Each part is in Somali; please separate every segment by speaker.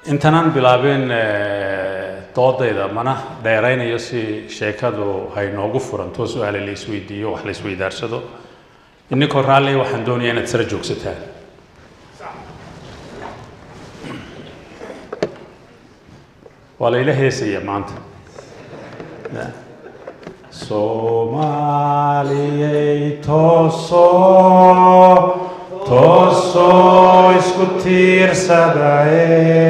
Speaker 1: intanaan bilaabin doodayda mana dheeraynayo si sheekadu hay noogu furanto su-aale la isweydiiyo wax la isweydaarsado ininkoo raalli waxaan doonayaa inaad sara joogsataan waa la ila heesaya maanta soomaaliyey toosoo toosoo isku tiirsadaye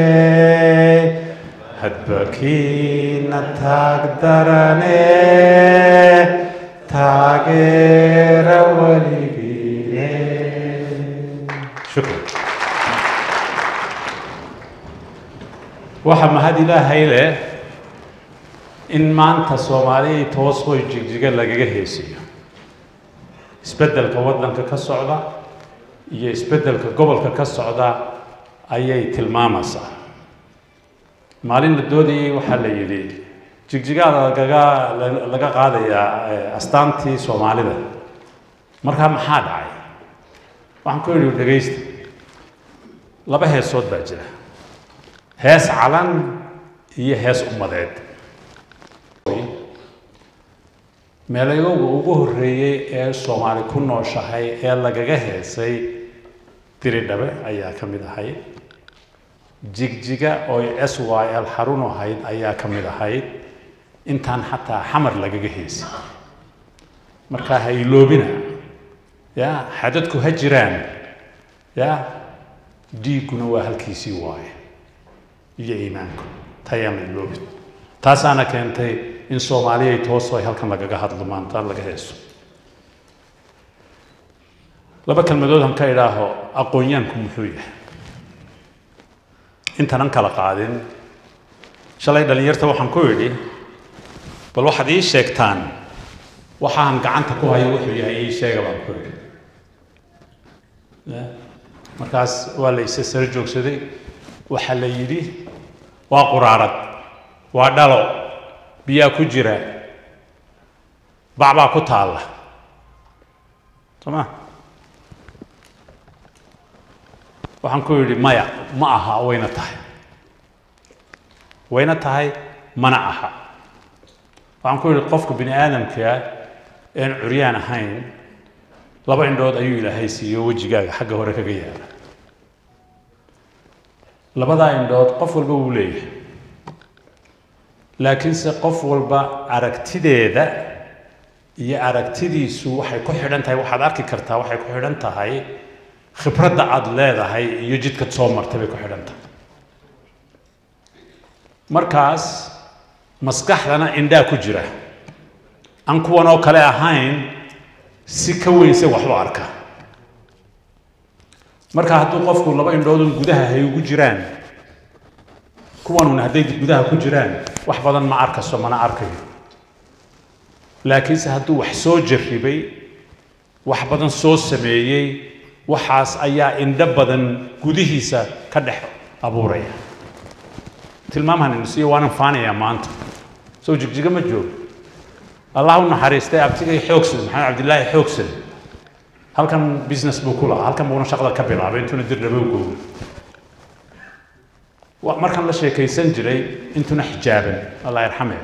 Speaker 1: hadbakiina taag darane taageera weligiine shukran waxaa mahad ilaahay leh in maanta soomaaliyay toosooy jigjiga lagaga heesiyo isbeddelka waddanka ka socda iyo isbeddelka gobolka ka socda ayay tilmaamaysaa maalin la doodayay waxaa la yidhi jigjigaa lagaga laga qaadayaa astaantii soomaalida markaa maxaa dhacay waxaan ku yidhi dhegaysta laba heesood baa jira hees calan iyo hees ummadeed meelayowga ugu horreeyey ee soomaali ku nooshahay ee lagaga heesay diridhabe ayaa ka mid ahayd jigjiga ooy s y l xarun ahayd ayaa ka mid ahayd intaan xataa xamar lagaga heesay markaa ha iloobina ya xadadku ha jiraan ya dhiigguna waa halkiisii waaye iyo iimaanku tayaan la iloobin taasaana keentay in soomaaliyay tooso ay halkan lagaga hadlo maanta laga heeso laba kelmadood han ka idhaaho aqoonyaanku muxuu yahay intanan kala qaadin shalay dhallinyarta waxaan ku idhi bal waxaad ii sheegtaan waxaan gacanta ku hayo wuxuu yahay ii sheega baan ku idhi markaas waa la isa sara joogsaday waxaa la yidhi waa quraarad waa dhalo biyaa ku jira bacbaa ku taalla soo ma waxaan ku yidhi maya ma aha wayna tahay wayna tahay mana aha waxaan ku yidhi qofka bini aadamkaa een curyaan ahayn laba indhood ayuu ilaahay siiyo wejigaaga xagga hore kaga yaala labadaa indhood qof walba wuu leeyahay laakiinse qof walba aragtideeda iyo aragtidiisu waxay ku xidhan tahay waxaad arki kartaa waxay ku xidhan tahay khibradda aada leedahay iyo jidkad soo martay bay ku xidhan tahay markaas maskaxdana indhaa ku jira aan kuwan oo kale ahayn si ka weynse waxba arka marka hadduu qofku laba indhoodun gudaha hay ugu jiraan kuwanun hadday gudaha ku jiraan wax badan ma arkaso mana arkayo laakiinse hadduu wax soo jarribay wax badan soo sameeyey waxaas ayaa indho badan gudihiisa ka dhex abuuraya tilmaamahan insiyo waanan faanayaa maanta sow jigjiga ma joogo allah u naxariistay abtigay xoogsan maxamed cabdillaahi xoogsan halkan business buu ku lahaa halkan buuna shaqada ka bilaabay intuuna dirdhabow googo markan la sheekaysan jiray intuuna xijaaban allah yarxame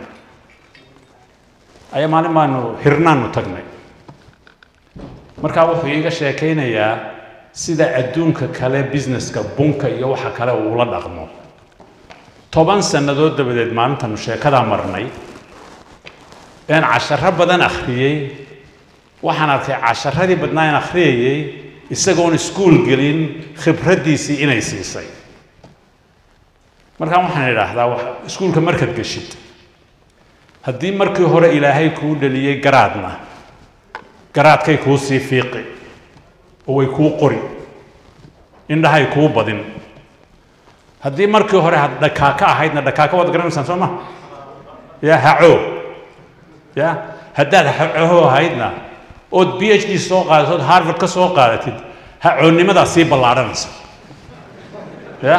Speaker 1: ayaa maalin baanu hirnaanu tagnay markaa wuxuu iiga sheekaynayaa sida adduunka kale businesska bunka iyo waxa kale uula dhaqmo toban sannadood dabadeed maalintanu sheekadaa marnay een casharo badan akhriyey waxaan arkay casharadii badnaa aan akhriyayey isagoon iskuul gelin khibraddiisii inay siisay markaan waxaan idhaahdaa iskuulka markaad geshid haddii markii hore ilaahay kuu dhaliyey garaadna garaadkay kuu sii fiiqi oo way kuu qori indhahay kuu badin haddii markii hore had dhakaaka ahaydna dhakaaka waad garanaysaan soo ma ya haco ya haddaad hacoho ahaydna ood b h d soo qaadato ood harvard ka soo qaadatid hacoonnimadaa sii ballaadhanaysa ya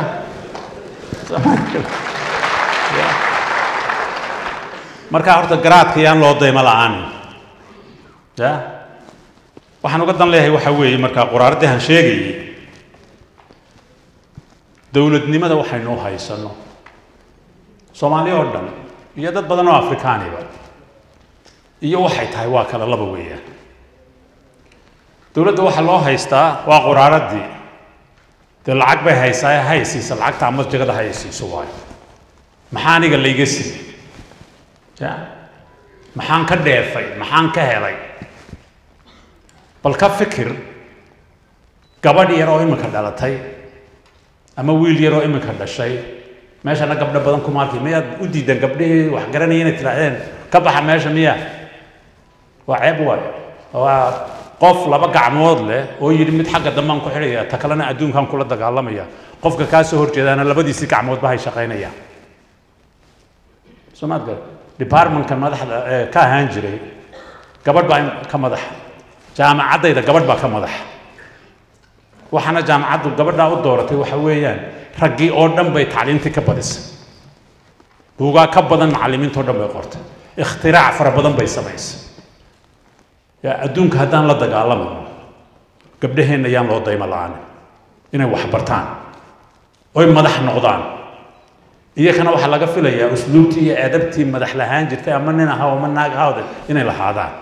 Speaker 1: markaa horta garaadka yaan loo daymo la-aanin ya waxaan uga dan leeyahay waxaa weeye markaa quraaradahan sheegayay dowladnimada waxaynu u haysanno soomaaliya oo dhan iyo dad badan oo afrikaaniba iyo waxay tahay waa kala laba weeyaan dowladda waxaa loo haystaa waa quraaradii dee lacag bay haysaa ee haysiisa lacagta ama jagada haysiiso waayo maxaa aniga layga siiyey ya maxaan ka dheefay maxaan ka helay bal ka fikir gabadh yar oo iminka dhalatay ama wiil yar oo iminka dhashay meeshana gabdho badan kuma arki miyaad u diidan gabdhihii wax garanaya inay tidhaahdeen ka baxa meesha miya waa ceeb waayo waa qof laba gacmood leh oo yidhi mid xagga dambaan ku xidhaya ta kalena adduunkan kula dagaalamaya qofka kaa soo horjeedaana labadiisii gacmoodba hay shaqaynayaan soo maad gar departmentka madaxda ee ka ahaan jiray gabadh baa ka madaxa jaamacaddayda gabadh baa ka madaxa waxaana jaamacaddu gabadhaa u dooratay waxa weeyaan raggii oo dhan bay tacliintii ka badisay buugaa ka badan macallimiintao dhan bay qortay ikhtirac fara badan bay samaysay yaa adduunka haddaan la dagaalamayno gabdhaheenna yaan loo daymo la-aanin inay wax bartaan oy madax noqdaan iyakana waxaa laga filayaa usluubtii iyo adabtii madax lahaan jirtay ama nin ahaa ama naag ahawde inay lahaadaan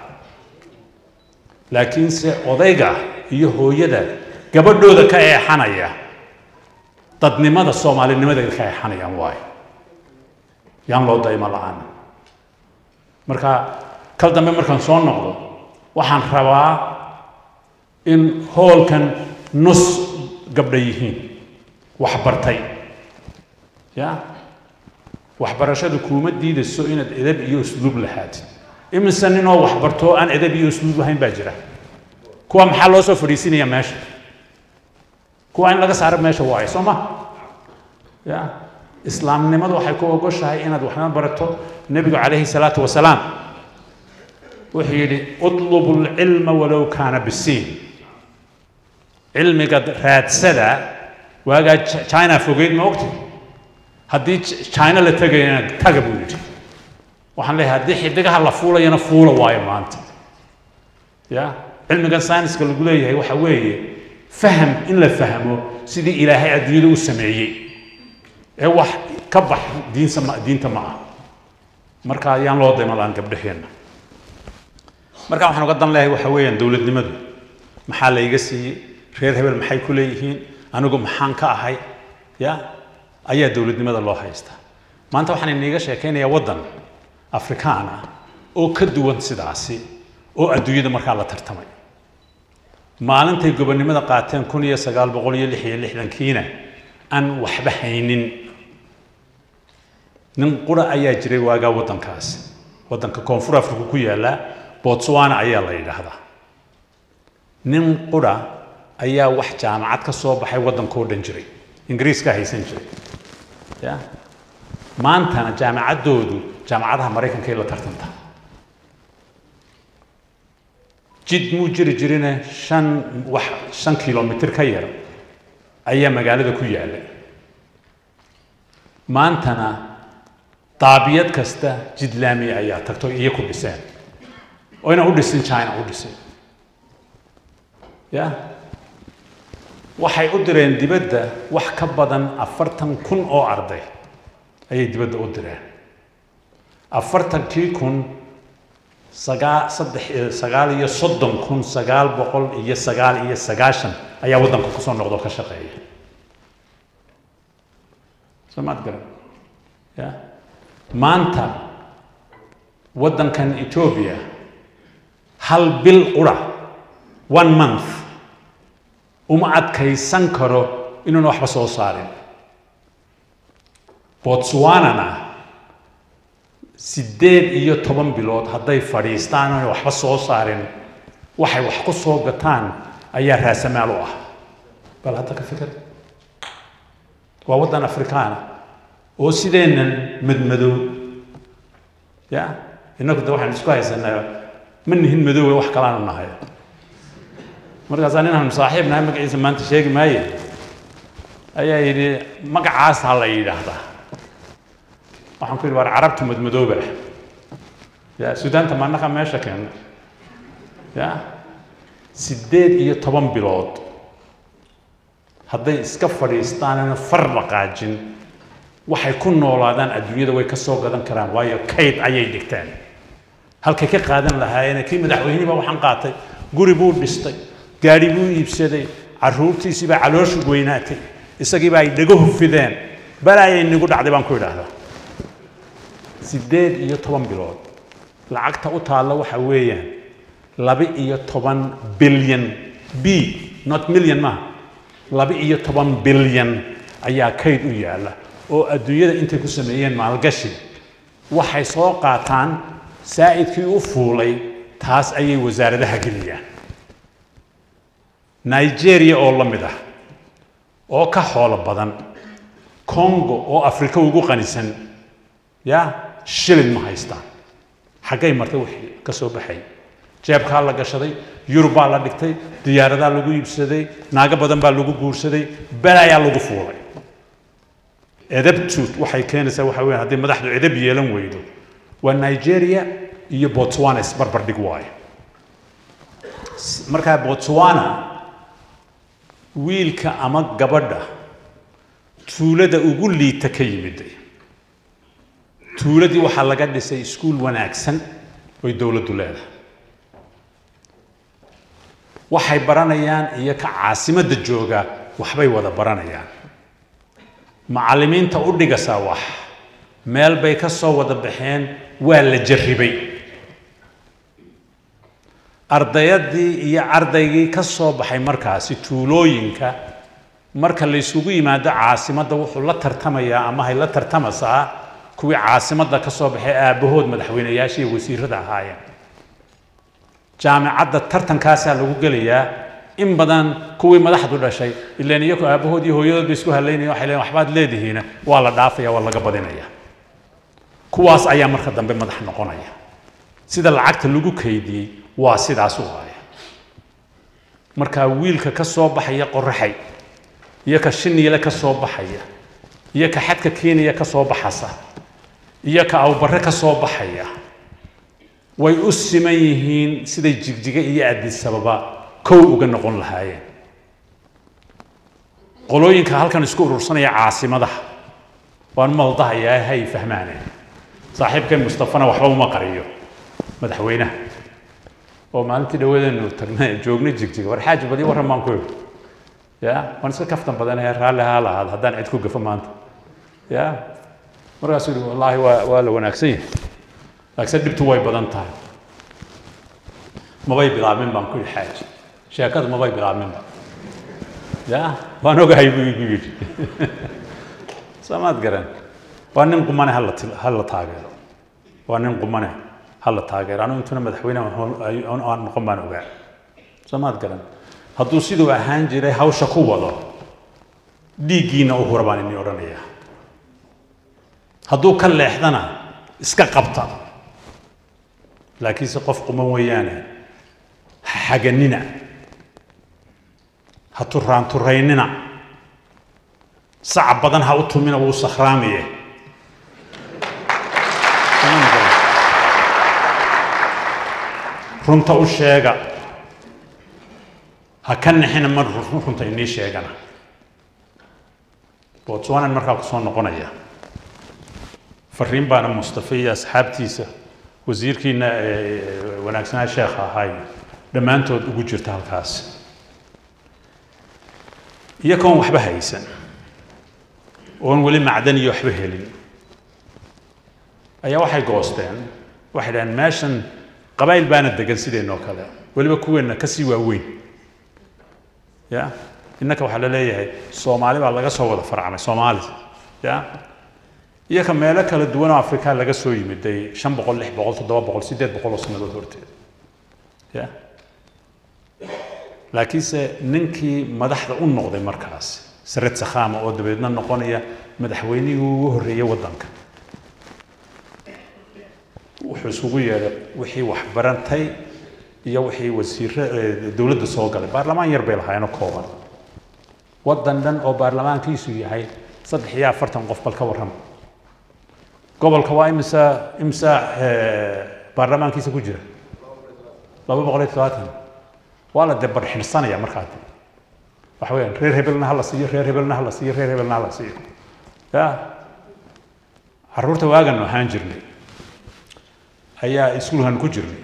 Speaker 1: laakiinse odayga iyo hooyada gabadhooda ka eexanaya dadnimada soomaalinimada ka eexanayaan waayo yaan loo daymo la-aan marka kal dambe markaan soo noqdo waxaan rabaa in hoolkan nus gabdha yihiin wax bartay ya waxbarashadu kuuma diidayso inaad edab iyo usluub lahaatid imise ninoo wax barto aan edab iyo usluub lahayn baa jira kuwa maxaa loo soo fadhiisinaya meesha kuwa in laga saaro meesha waayo soo ma ya islaamnimadu waxay ku ogoshahay inaad waxna barato nebigu calayhi salaatu wasalaam wuxuu yidhi utlubu lcilma walow kaana bisiin cilmiga raadsada waagaa china fogeyd ma ogti haddii china la tegayana taga buu yidhi waxaan leeyahay haddii xidigaha la fuulayana fuula waayo maanta ya cilmigan sayniska lagu leeyahay waxa weeye faham in la fahmo sidii ilaahay adduunyada u sameeyey ee wax ka bax diinsa ma diinta ma ah marka ayaan loo daymalaan gabdhaheenna marka waxaan uga dan leeyahay waxa weeyaan dowladnimadu maxaa layga siiyey reer hebel maxay ku leeyihiin anigu maxaan ka ahay ya ayaa dowladnimada loo haystaa maanta waxaan iniiga sheekaynayaa waddan afrikaan ah oo ka duwan sidaasi oo adduunyada markaa la tartamay maalintay gobonnimada qaateen kun iyo sagaal boqol iyo lix iyo lixdankiina aan waxba haynin nin qura ayaa jiray waagaa waddankaasi waddanka koonfur afrika ku yaalla botswana ayaa la yidhaahdaa nin qura ayaa wax jaamacad ka soo baxay waddankoo dhan jiray ingiriiskaa haysan jiray ya maantana jaamacaddoodu jaamacadaha maraykanka ay la tartantaa jid muu jiri jirine shan wax shan kilomitir ka yar ayaa magaalada ku yaallay maantana daabiyad kasta jid laami ayaa tagto iyo ku dhiseen oyna u dhisin china u dhisin ya waxay u direen dibadda wax ka badan afartan kun oo arday ayay dibadda u direen afartankii kun sagaa saddex sagaal iyo soddon kun sagaal boqol iyo sagaal iyo sagaashan ayaa waddanka kusoo noqda oo ka shaqeeya soo maad garan ya maanta waddankan etoobiya hal bil qura one month uma adkaysan karo inuuna waxba soo saarin botswanana siddeed iyo toban bilood hadday fadhiistaan oona waxba soo saarin waxay wax ku soo gataan ayaa raasamaal u ah bal hadda ka fikir waa waddan afrikaana oo sideennan madmadow ya innagu de waxaan isku haysanaa ma nihin madoowe wax kalaanu nahay markaasaa ninaan saaxiib nahay magaciisa maanta sheegi maaye ayaa yidhi magacaas ha la yidhaahdaa waxaan ku yidhi waar carabtu madmadooba ah ya suudaanta maanaqa meesha keena ya siddeed iyo toban bilood hadday iska fadhiistaanana far dhaqaajin waxay ku noolaadaan adduunyada way ka soo gadan karaan waayo kayd ayay dhigteen halkay ka qaadan lahaayeen kii madaxweynihii baa waxaan qaatay guri buu dhistay gaadhi buu iibsaday carruurtiisii baa calooshu weynaatay isagiiba ay dhego hufideen balaayay nigu dhacday baan ku idhaahdaa siddeed iyo toban bilood lacagta u taalla waxa weeyaan laba iyo toban bilyan b not million maaha laba iyo toban bilyan ayaa kayd u yaalla oo adduunyada intay ku sameeyeen maalgashi waxay soo qaataan saa'idkii u fuulay taas ayay wasaaradaha geliyaan nigeria oo la mid ah oo ka xoolo badan congo oo afrika ugu qanisan ya shilin ma haystaan xaggay martay wixii ka soo baxay jeebkaa la gashaday yurubbaa la dhigtay diyaaradaa lagu iibsaday naago badan baa lagu guursaday balaayaa lagu fuulay edabtuud waxay keenaysaa waxa weeyaan haddii madaxdu edab yeelan weydo waa nigeria iyo botswana isbarbar dhig waayo markaa botswana wiilka ama gabadha tuulada ugu liita ka yimiday tuuladii waxaa laga dhisay iskuul wanaagsan oy dowladdu leedahay waxay baranayaan iyo ka caasimadda jooga waxbay wada baranayaan macallimiinta u dhigasaa wax meel bay ka soo wada baxeen waa la jarribay ardayadii iyo ardaygii ka soo baxay markaasi tuulooyinka marka la isugu yimaado caasimadda wuxuu la tartamayaa ama hay la tartamaysaa kuwii caasimadda ka soo baxay aabbahood madaxweynayaasha iyo wasiirada ahaayeen jaamicadda tartankaasaa lagu gelayaa in badan kuwii madaxdu dhashay ilaan iyaku aabbahood iyo hooyadood bay isku halaynaya waxay leeyihin waxbaad leedihiina waa la dhaafaya waa laga badinaya kuwaas ayaa marka dambe madax noqonaya sida lacagta lagu kaydiyey waa sidaas u haya markaa wiilka ka soo baxaya qoraxay iyo ka shiniile ka soo baxaya iyo ka xadka kenya ka soo baxasa iyo ka awbarre ka soo baxaya way u siman yihiin siday jigjiga iyo addisababa kow uga noqon lahaayeen qolooyinka halkan isku urursanaya caasimadaha waan maldahayaa hay fahmaaneen saaxiibkeen mustafana waxba uma qariyo madaxweynaha oo maalintii dhawadeenu tagnay joogna jigjiga war xaaji badi warran baan ku idhi ya waan iska kaftan badanahay raalli haa lahaad haddaan cid ku gafo maanta ya markaasuu yihi wallaahi waa waa la wanaagsan yahay laakiinse dhibtu way badan tahay mabay bilaabmin baan ku yidhi xaaji sheekadu mabay bilaabminba ya waan ogahay buu igu yidhi samaad garan waa nin qumane hala hala taageero waa nin qumane hala taageero anu intuna madaxweyne aan noqon baan ogaa samaad garan hadduu siduu ahaan jiray hawsha ku wado dhiiggiina u hura baan ini odhanayaa hadduu ka leexdana iska qabta laakiinse qof quman weeyaane xaganina ha turaanturaynina saca badan ha u tumina wuu sakhraamiye runta u sheega ha ka nixina mar runta inii sheegana botswanan markaa ku soo noqonaya fariin baana mustafa iyo asxaabtiisa wasiirkiina wanaagsanaa sheekha ahaay dhammaantood ugu jirta halkaas iyagoon waxba haysan oon weli macdan iyo waxba helin ayaa waxay goosteen waxay dhaheen meeshan qabaayil baana degan sideenoo kale weliba kuweenna ka sii waaweyn ya innaka waxaa la leeyahay soomaali baa laga soo wada farcamay soomaali ya iyo ka meelo kala duwan oo afrika laga soo yimiday shan boqol lix boqol toddoba boqol siddeed boqol oo sannadood horteed ya laakiinse ninkii madaxda u noqday markaas sared sakhaama oo dabeedna noqonaya madaxweynihii ugu horreeyey waddanka wuxuu isugu yeedhay wixii waxbarantay iyo wixii wasiiro dowladda soo galay baarlamaan yar bay lahaayeenoo kooban waddan dhan oo baarlamaankiisu yahay saddex iyo afartan qof bal ka warrama gobolka waa imisa imisa baarlamaankiisa ku jira laba boqol iyo todobaatan waa la dee barxirsanaya markaa waxa weeyaan reer hebelna ha la siiyo reer hebelna ha la siiyo reer hebelna ha la siiyo ya carruurta waagan ahaan jirnay ayaa iskuulkan ku jirnay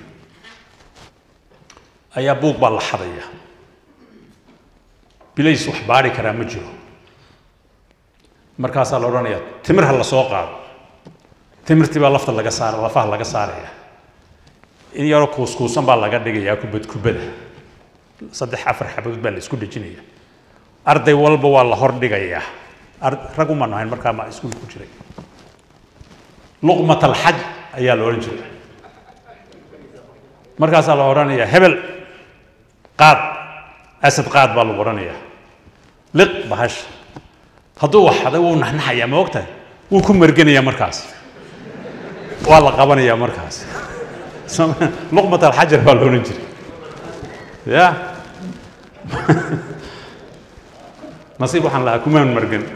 Speaker 1: ayaa buug baa la xadaya bilays wax baari karaa ma jiro markaasaa la odhanayaa timir ha la soo qaado timirtii baa lafta laga saara lafaha laga saaraya in yaroo kuuskuusan baa laga dhigayaa kubad kubada saddex afar xabadood baa la isku dhejinaya arday walba waa la hor dhigayaa rag uma nahayn markaa ma iskuul ku jiray luqmat alxaj ayaa la odhan jiray markaasaa la odhanayaa hebel qaad asad qaad baa lagu odhanayaa liq bahash hadduu waxaday wuu naxnaxayaa ma ogtahay wuu ku merganayaa markaas waa la qabanayaa markaas luqmat alxajar baa la odhan jiray ya nasiib waxaan lahaa kumaan mergan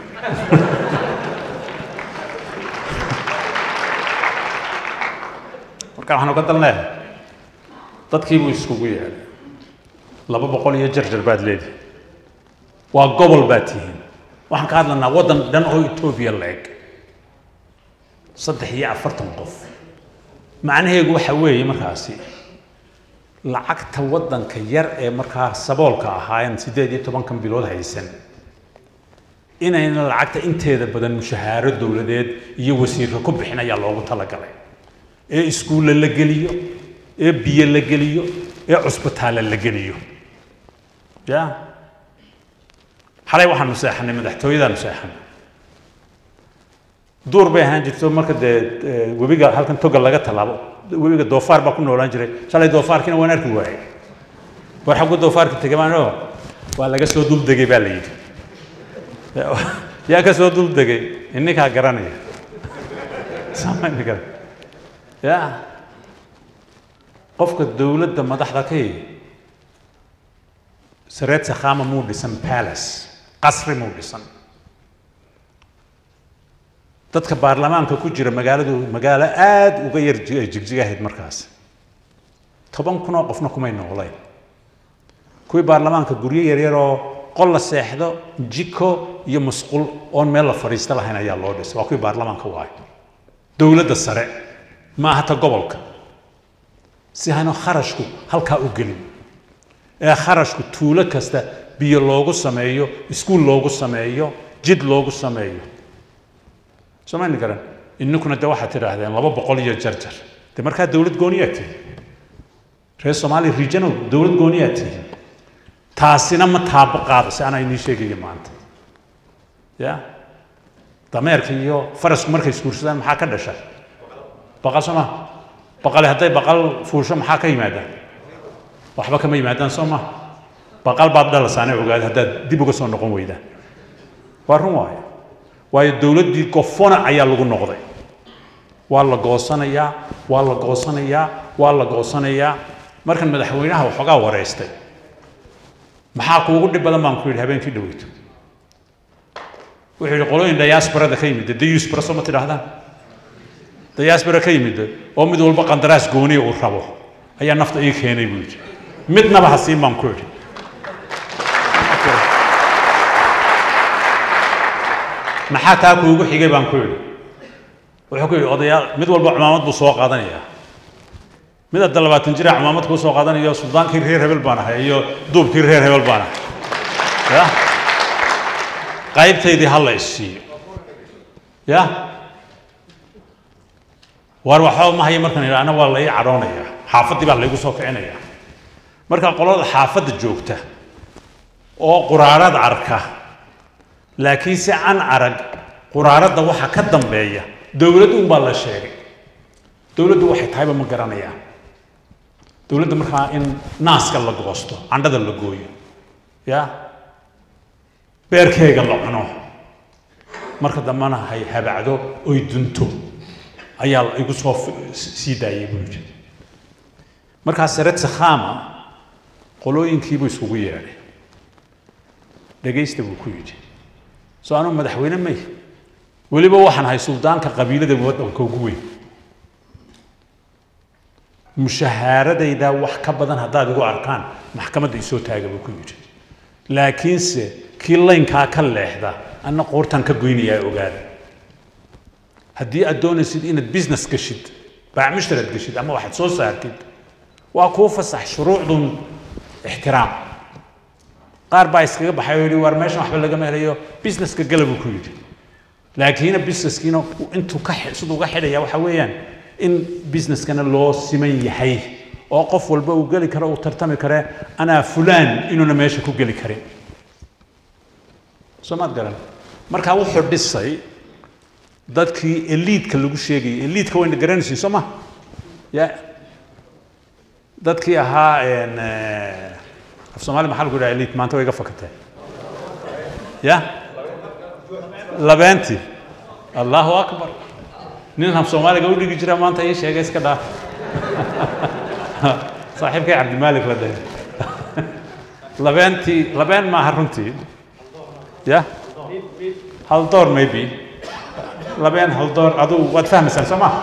Speaker 1: marka waxaan uga dan leehay dadkiibuu iskugu yeedhay laba boqol iyo jarjar baad leedihi waa gobol baad tihiin waxaan ka hadlanaa waddan dhan oo etoobiya la-eg saddex iyo afartan qof macnaheegu waxa weeye markaasi lacagta waddanka yar ee markaa saboolka ahaayeen siddeed iyo tobankan bilood haysan inayna lacagta inteeda badan mushahaaro dowladeed iyo wasiirka ku bixin ayaa loogu talagalay ee iskuulla la geliyo ee biyo la geliyo ee cusbitaalla la geliyo ya xalay waxaanu seexanay madaxtooyadaanu seexanay duur bay ahaan jirto marka dee webiga halkan toga laga tallaabo webiga doofaar baa ku noolaan jiray shalay doofaarkiina waan arki waayay war xaggu doofaarka tegay maano waa laga soo duldegay baa la yidhi yaa ka soo duldegay ininkaa garanaya samaynikaa ya qofka dowladda madaxda ka yi sareed sakhama muu dhisan palace qasri muu dhisan dadka baarlamaanka ku jira magaaladu magaalo aada uga yar jigjiga ahayd markaas toban kun oo qofna kumay noolayn kuwii baarlamaanka guryo yaryaroo qol la seexdo jiko iyo musqul oon meel la fadhiista lahayn ayaa loo dhisay waa kuwii baarlamaanka waayo dowladda sare ma aha ta gobolka si hanu kharashku halkaa u gelin ee kharashku tuulo kasta biyo loogu sameeyo iskuul loogu sameeyo jid loogu sameeyo soomani garan ininkuna de waxaad tidhaahdeen laba boqol iyo jarjar de markaa dowlad gooniyaa tihi reer soomaaliya regional dowlad gooniyaa tihi taasina ma taabo qaadayso anaa inii sheegaya maanta ya dameerka iyo farasku markay isguursadaan maxaa ka dhasha baqal soo maha baqale hadday baqal fuusho maxaa ka yimaada waxba kama yimaadaan soo maha baqal baad dhalasaane ogaada haddaad dib uga soo noqon weydaan waa run waayo waayo dowladdii gofona ayaa lagu noqday waa la goosanayaa waa la goosanayaa waa la goosanayaa markan madaxweynaha waxoogaa wareystay maxaa kuugu dhib badan baan ku yidhi habeenkii dhaweyto wuxuu yidhi qolooyin diasporada ka yimid diaspora soo ma tidhaahdaan diaspora ka yimid oo mid walba qandaraas gooniya uu rabo ayaa nafta ii keenay buu yidhi midnaba ha siin baan ku yidhi maxaa taa kuugu xigay baan ku yidhi wuxuu ku yidhi odayaal mid walba cumaamad buu soo qaadanayaa mid hadda labaatan jira cumaamad kuu soo qaadanayo suldaankii reer hebel baan ahay iyo duubkii reer hebel baan ahay ya qaybtaydii ha la isiiyo ya waar waxba ma haya markaan idhaahna waa la ii cadhoonaya xaafaddii baa laygu soo kicinaya marka qolada xaafadda joogta oo quraarad arka laakiin si an arag quraaradda waxa ka dambeeya dowlad un baa la sheegay dowladdu waxay tahayba ma garanayaan dowladda markaa in naaska la goosto candhada la gooyo ya beerkeega la cuno marka dambena hay habacdo oy dunto ayaa igu soo sii daayay buu yidhi markaa sared sakhama qolooyinkiibuu iskugu yeedhay dhegaysta buu ku yidhi soo anuu madaxweyne may weliba waxaan ahay suldaanka qabiilada waddanka ugu weyn mushahaaradayda wax ka badan haddaad igu arkaan maxkamadda isoo taaga buu ku yidhi laakiinse kii laynkaa ka leexda anna qoortaan ka goynayaa ogaada haddii aad doonaysid inaad business gashid baac mushtaraad gashid ama waxaad soo saartid waa kuu fasax shuruucdun ixtiraam qaar baa iskaga baxay oo yidhi waar meeshan waxba lagama helayo businesska gala buu ku yidhi laakiina businesskiina intuu ka siduu uga xidhaya waxa weeyaan in businesskana loo siman yahay oo qof walba uu geli karo uu tartami kare anaa fulaan inuuna meesha ku geli karin soo maad garan markaa wuxuu dhisay dadkii eliidka lagu sheegayay eliidka wayna garanaysiin soo ma ya dadkii ahaa af soomaali maxaa lagu yidhaha eliid maanta way iga fakatee ya labeentii allahu akbar nin af soomaaliga u dhigi jira maanta ii sheegay iska dhaaf saaxiibkay cabdimaalik la dhahay labeentii labeen maaha runtii ya haldoor maybe labeen haldoor aduu waad fahmaysaan soo ma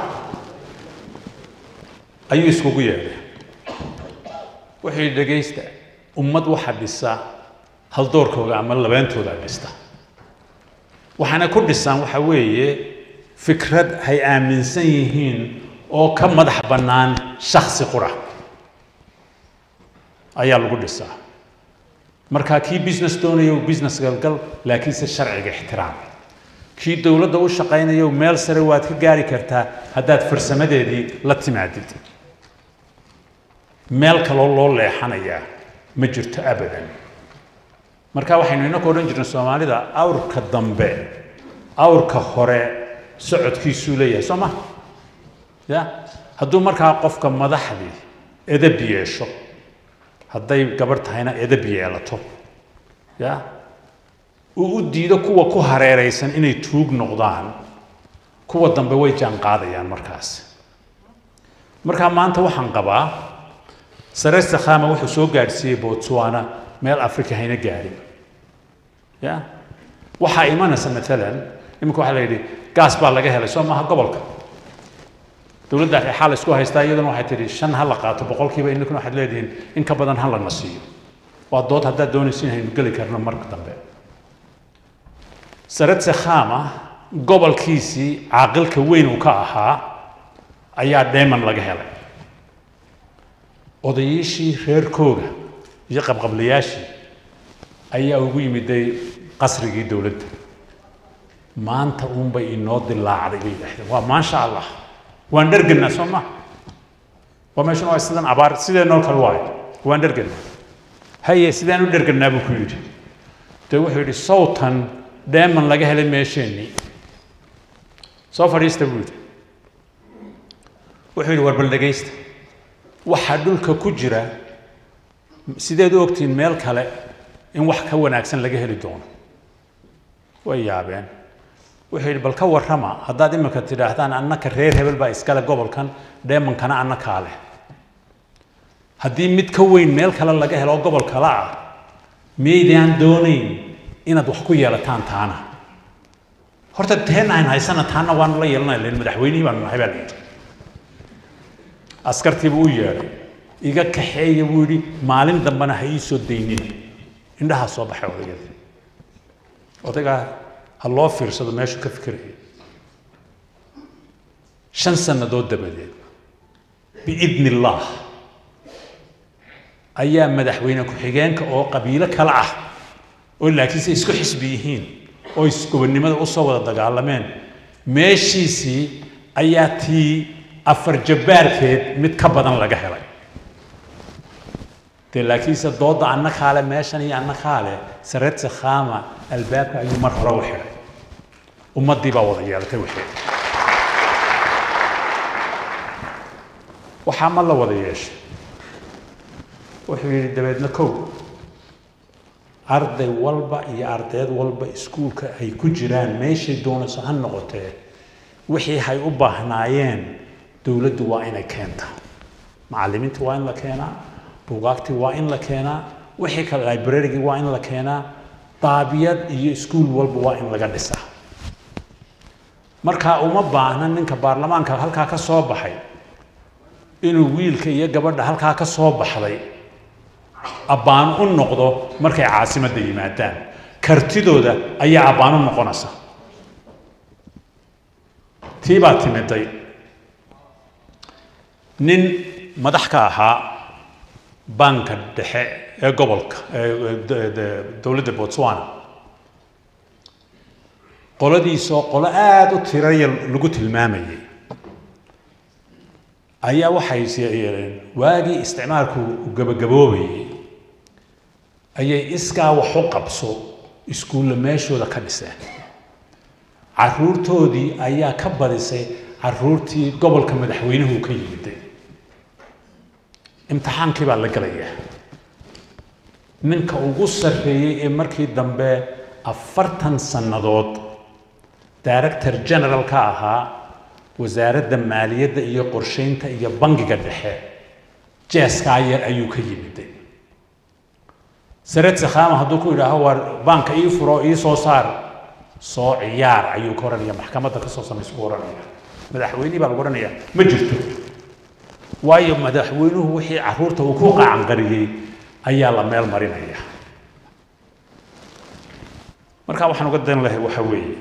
Speaker 1: ayuu iskugu yeedhay wuxuu yidhi dhegaysta ummad waxa dhisa haldoorkooga ama labeentooda dhista waxaana ku dhisaan waxa weeye fikrad hay aaminsan yihiin oo ka madax bannaan shaksi qura ayaa lagu dhisaa markaa kii business doonaya uu business galgal laakiinse sharciga ixtiraam kii dowladda u shaqaynayo meel sare waad ka gaari kartaa haddaad farsamadeedii la timaadid meel kaloo loo leexanayaa ma jirto abadan marka waxaynu inaka odhan jirnay soomaalida awrka dambe awrka hore socodkiisuu leeyahay soo ma ya hadduu markaa qofka madaxdii edab yeesho hadday gabarh tahayna edab yeelato ya uu u diido kuwa ku hareeraysan inay tuug noqdaan kuwa dambe way jaan qaadayaan markaas markaa maanta waxaan qabaa saresta khama wuxuu soo gaadhsiiyey botswana meel africa hayna gaadhin ya waxaa imanaysa maalan iminka waxaa la yidhi gaas baa laga helay soo maaha gobolka dowladda xaal isku haystaa iyaduna waxay tidhi shan ha la qaato boqolkiiba ininkuna waxaad leedihiin in ka badan ha lana siiyo waa dood haddaad doonaysin haynu geli karno marka dambe saretse khama gobolkiisii caaqilka weyn uu ka ahaa ayaa dheeman laga helay odayiishii reerkooga iyo qabqablayaashii ayaa ugu yimiday qasrigii dowladda maanta uunbay inoo dilaacday bay yidhaahdeen waa maasha allah waan dherganaa soo ma waa meeshan waa sidan abaar sideenoo kale waayo waan dherganaa haye sidaan u dherganaa buu ku yidhi dee wuxuu yidhi sawtan dheeman laga helay meesheennii soo fadhiista buu yidhi wuxuu yidhi war bal dhegaysta waxaa dhulka ku jira sideed u ogtihiin meel kale in wax ka wanaagsan laga heli doono way yaabeen wuxuu yidhi bal ka warrama haddaad iminka tidhaahdaan annaka reer hebel baa iskale gobolkan dheemankana annakaa leh haddii mid ka weyn meel kale laga helo oo gobol kale ah miyaydaan doonayn inaad wax ku yeelataan taana horta teen aan haysana taana waanu la yeelanaya len madaxweynihii baanu nahay baa la yidhi askartiibuu u yeedhay iga kaxeeya buu yidhi maalin dambena ha ii soo daynin indhahaa soo baxay odaygadii odaygaa ha loo fiirsado meeshuu ka fikiraya shan sannadood dabadeed biidni illaah ayaa madaxweyne ku-xigeenka oo qabiilo kale ah oo laakiinse isku xisbi yihiin oo isgobonnimada usoo wada dagaalameen meeshiisii ayaa tii afar jabbaarkeed mid ka badan laga helay dee laakiinse doodda annakaale meeshan iyo annakaale saretse khama albaabka ayuu mar hore u xidhay ummaddii baa wada yeelatay wixii waxaa ma la wada yeeshay wuxuu yidhi dabeedna kow arday walba iyo ardayd walba iskuulka ay ku jiraan meeshay doonayso ha noqotee wixii hay u baahnaayeen dowladdu waa inay keentaa macallimiinta waa in la keenaa buugaagtii waa in la keenaa wixii kale librarygii waa in la keenaa daabiyad iyo iskuul walba waa in laga dhisaa markaa uma baahna ninka baarlamaanka halkaa ka soo baxay inuu wiilka iyo gabadha halkaa ka soo baxday abbaan u noqdo markay caasimadda yimaadaan kartidooda ayaa abbaan u noqonaysa tii baa timiday nin madax ka ahaa banka dhexe ee gobolka dowladda botswana qoladiisoo qolo aada u tiraya lagu tilmaamayay ayaa waxay yeeleen waagii isticmaalku gabagaboobayay ayay iskaa wax u qabso iskuulla meeshooda ka dhiseen caruurtoodii ayaa ka badisay caruurtii gobolka madaxweynuhu ka yimiday imtixaankii baa la gelayaa ninka ugu sarreeyey ee markii dambe afartan sannadood director general ka ahaa wasaaradda maaliyadda iyo qorsheynta iyo bangiga dhexe jeeskaa yar ayuu ka yimiday sared sakhama hadduu ku yidhaaho waar baanka ii furo ii soo saar soo ciyaar ayuu ka odhanaya maxkamadda ka soo samaysa ku odhanaya madaxweynihii baa lagu odhanaya ma jirto waayo madaxweynuhu wixii caruurta uu ku qaacanqariyey ayaa la meel marinaya marka waxaan uga dan lahay waxa weeye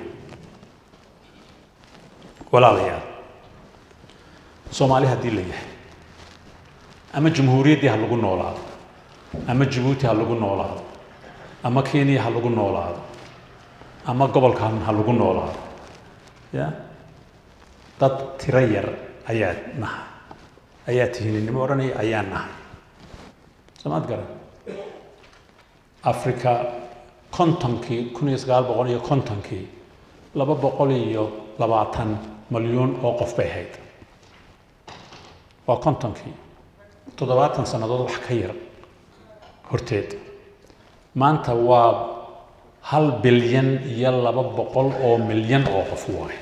Speaker 1: walaalayaal soomaali haddii la yahay ama jamhuuriyaddii ha lagu noolaado ama jabuuti ha lagu noolaado ama kenya ha lagu noolaado ama gobolkan ha lagu noolaado ya dad tiro yar ayaa nahay ayaa tihininimo odhanaya ayaa nahay soomaad garan africa kontonkii kun iyo sagaal boqol iyo kontonkii laba boqol iyo labaatan malyuun oo qof bay ahayd waa kontonkii toddobaatan sannadood wax ka yar horteed maanta waa hal bilyan iyo laba boqol oo milyan oo qof waaye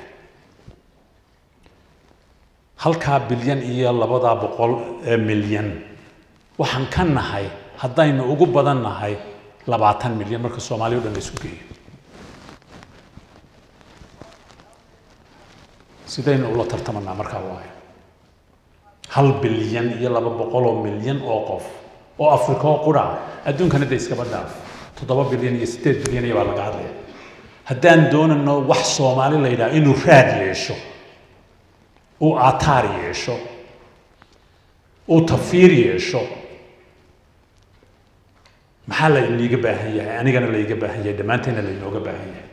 Speaker 1: halkaa bilyan iyo labadaa boqol ee milyan waxaan ka nahay haddaynu ugu badan nahay labaatan milyan marka soomaaliya o dhan la isku geeyo sidaynu ula tartamanaa markaa waayo hal bilyan iyo laba boqol oo milyan oo qof oo afrika oo qura adduunkana de iskaba dhaaf toddoba bilyan iyo siddeed bilyan iyo baa laga hadlaya haddaan doonayno wax soomaali la yidhaha inuu raad yeesho uu aataar yeesho uu tafiir yeesho maxaa la liiga baahan yahay anigana laiga baahan yahay dhammaanteena lainooga baahan yahay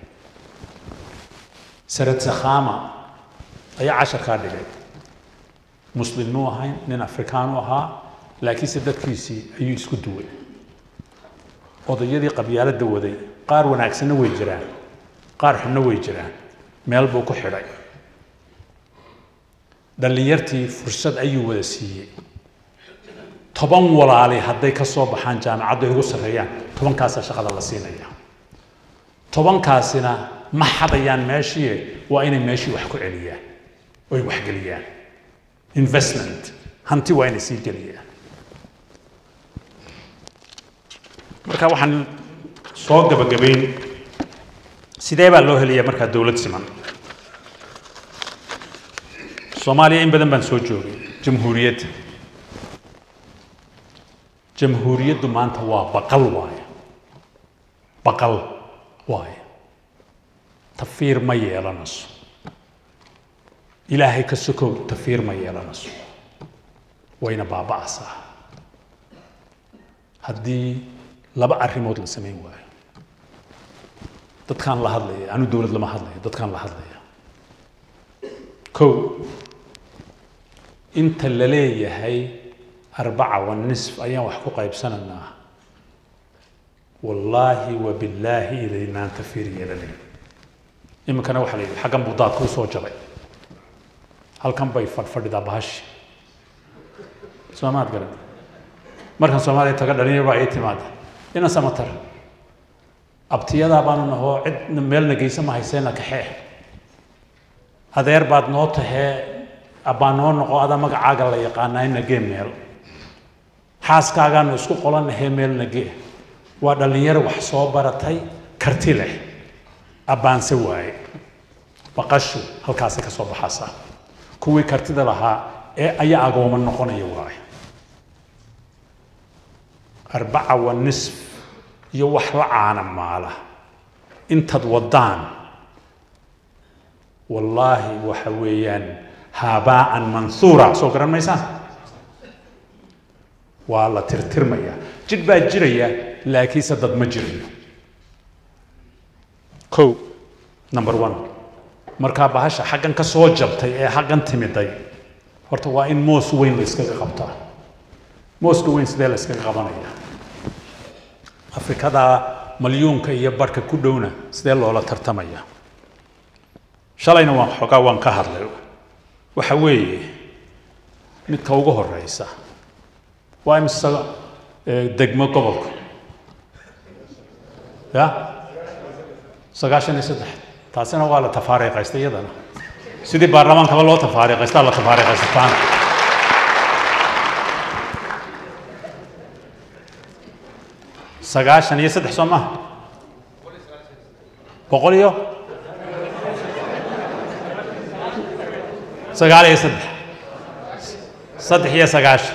Speaker 1: sared sakhama ayaa casharkaa dhigay muslimnuu ahayn nin afrikaanu ahaa laakiinse dadkiisii ayuu isku duway odayadii qabyaaladda waday qaar wanaagsanna way jiraan qaar xunna way jiraan meel buu ku xidhay dhallinyartii fursad ayuu wada siiyey toban walaali hadday ka soo baxaan jaamacaddu ay ugu sarreeyaan tobankaasaa shaqada la siinaya tobankaasina ma xadayaan meeshii waa inay meeshii wax ku celiyaan oy waxgeliyaan investment hanti waa inay sii geliyaan marka waxaan soo gabagabayn sidee baa loo helayaa markaa dowlad siman soomaaliya in badan baan soo joogay jamhuuriyadda jamhuuriyaddu maanta waa baqal waaye baqal waaye tafiir ma yeelanayso ilaahay ka sokow tafiir ma yeelanayso wayna baaba'aysaa haddii laba arrimood la samayn waayo dadkaan la hadlaya anu dowlad lama hadlayo dadkaan la hadlaya kow inta la leeyahay arbaca wanisf ayaan wax ku qaybsanaynaa wallaahi wa billaahi idaynaan tafiir yeelanayn iminkana waxaa la yidhi xaggan buu daadku usoo jabay halkan bay fadhfadhidaa bahashi soomaad garan markan soomaaliya taga dhalinyar baa ii timaada ina samatar abtiyadaa baanu nahoo cid meelna geysa ma hayseena kaxee adeer baad noo tahee abbaa noo noqo ada magacaaga la yaqaanaa ina gee meel xaaskaagaanu isku qolanahee meelna gee waa dhallinyaro wax soo baratay karti leh abbaanse waaye baqashu halkaasay ka soo baxaysaa kuwii kartida lahaa ee ayaa agooma noqonaya waaye arbaca wa nisf iyo wax la caana maala intaad waddaan wallaahi waxa weeyaan haabaa'an mansuura soo garan maysaan waa la tirtirmayaa jidh baa jiraya laakiinse dad ma jirayo kow number one markaa bahasha xaggan ka soo jabtay ee xaggan timiday horta waa in moos weyn la iskaga qabtaa mooska weyn sidee la iskaga qabanaya afrikada malyuunka iyo barhka ku dhowna sidee loola tartamaya shalayna waan xoogaa waan ka hadlay waxa weeye midka ugu horeysa waa imise degmo gobolka ya sagaashan iyo saddex taasina waa la tafaariiqaysta iyadana sidii baarlamaankaba loo tafaariiqaystaa la tafaariiqaysataan sagaashan iyo saddex soo maha boqol iyo sagaal iyo saddex saddex iyo sagaashan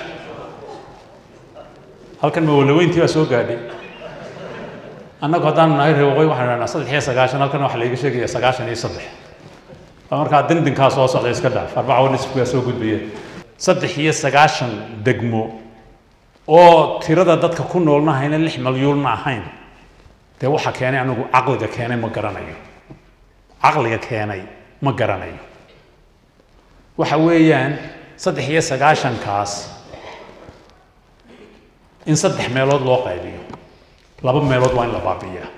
Speaker 1: halkan mawalaweyntii baa soo gaadhay annagu haddaanu nahay reer waqooyi waxaan idhahnaa saddex iyo sagaashan halkan waxaa laiga sheegaya sagaashan iyo saddex waa markaa dindinkaa soo socda iska dhaaf arbaca wa nisfku waa soo gudbaya saddex iyo sagaashan degmo oo tirada dadka ku noolna hayna lix malyuulna ahayn dee waxa keenay anigu caqliga keenay ma garanayo caqliga keenay ma garanayo waxa weeyaan saddex iyo sagaashankaas in saddex meelood loo qaybiyo laba meelood waa in la baabi'iyaa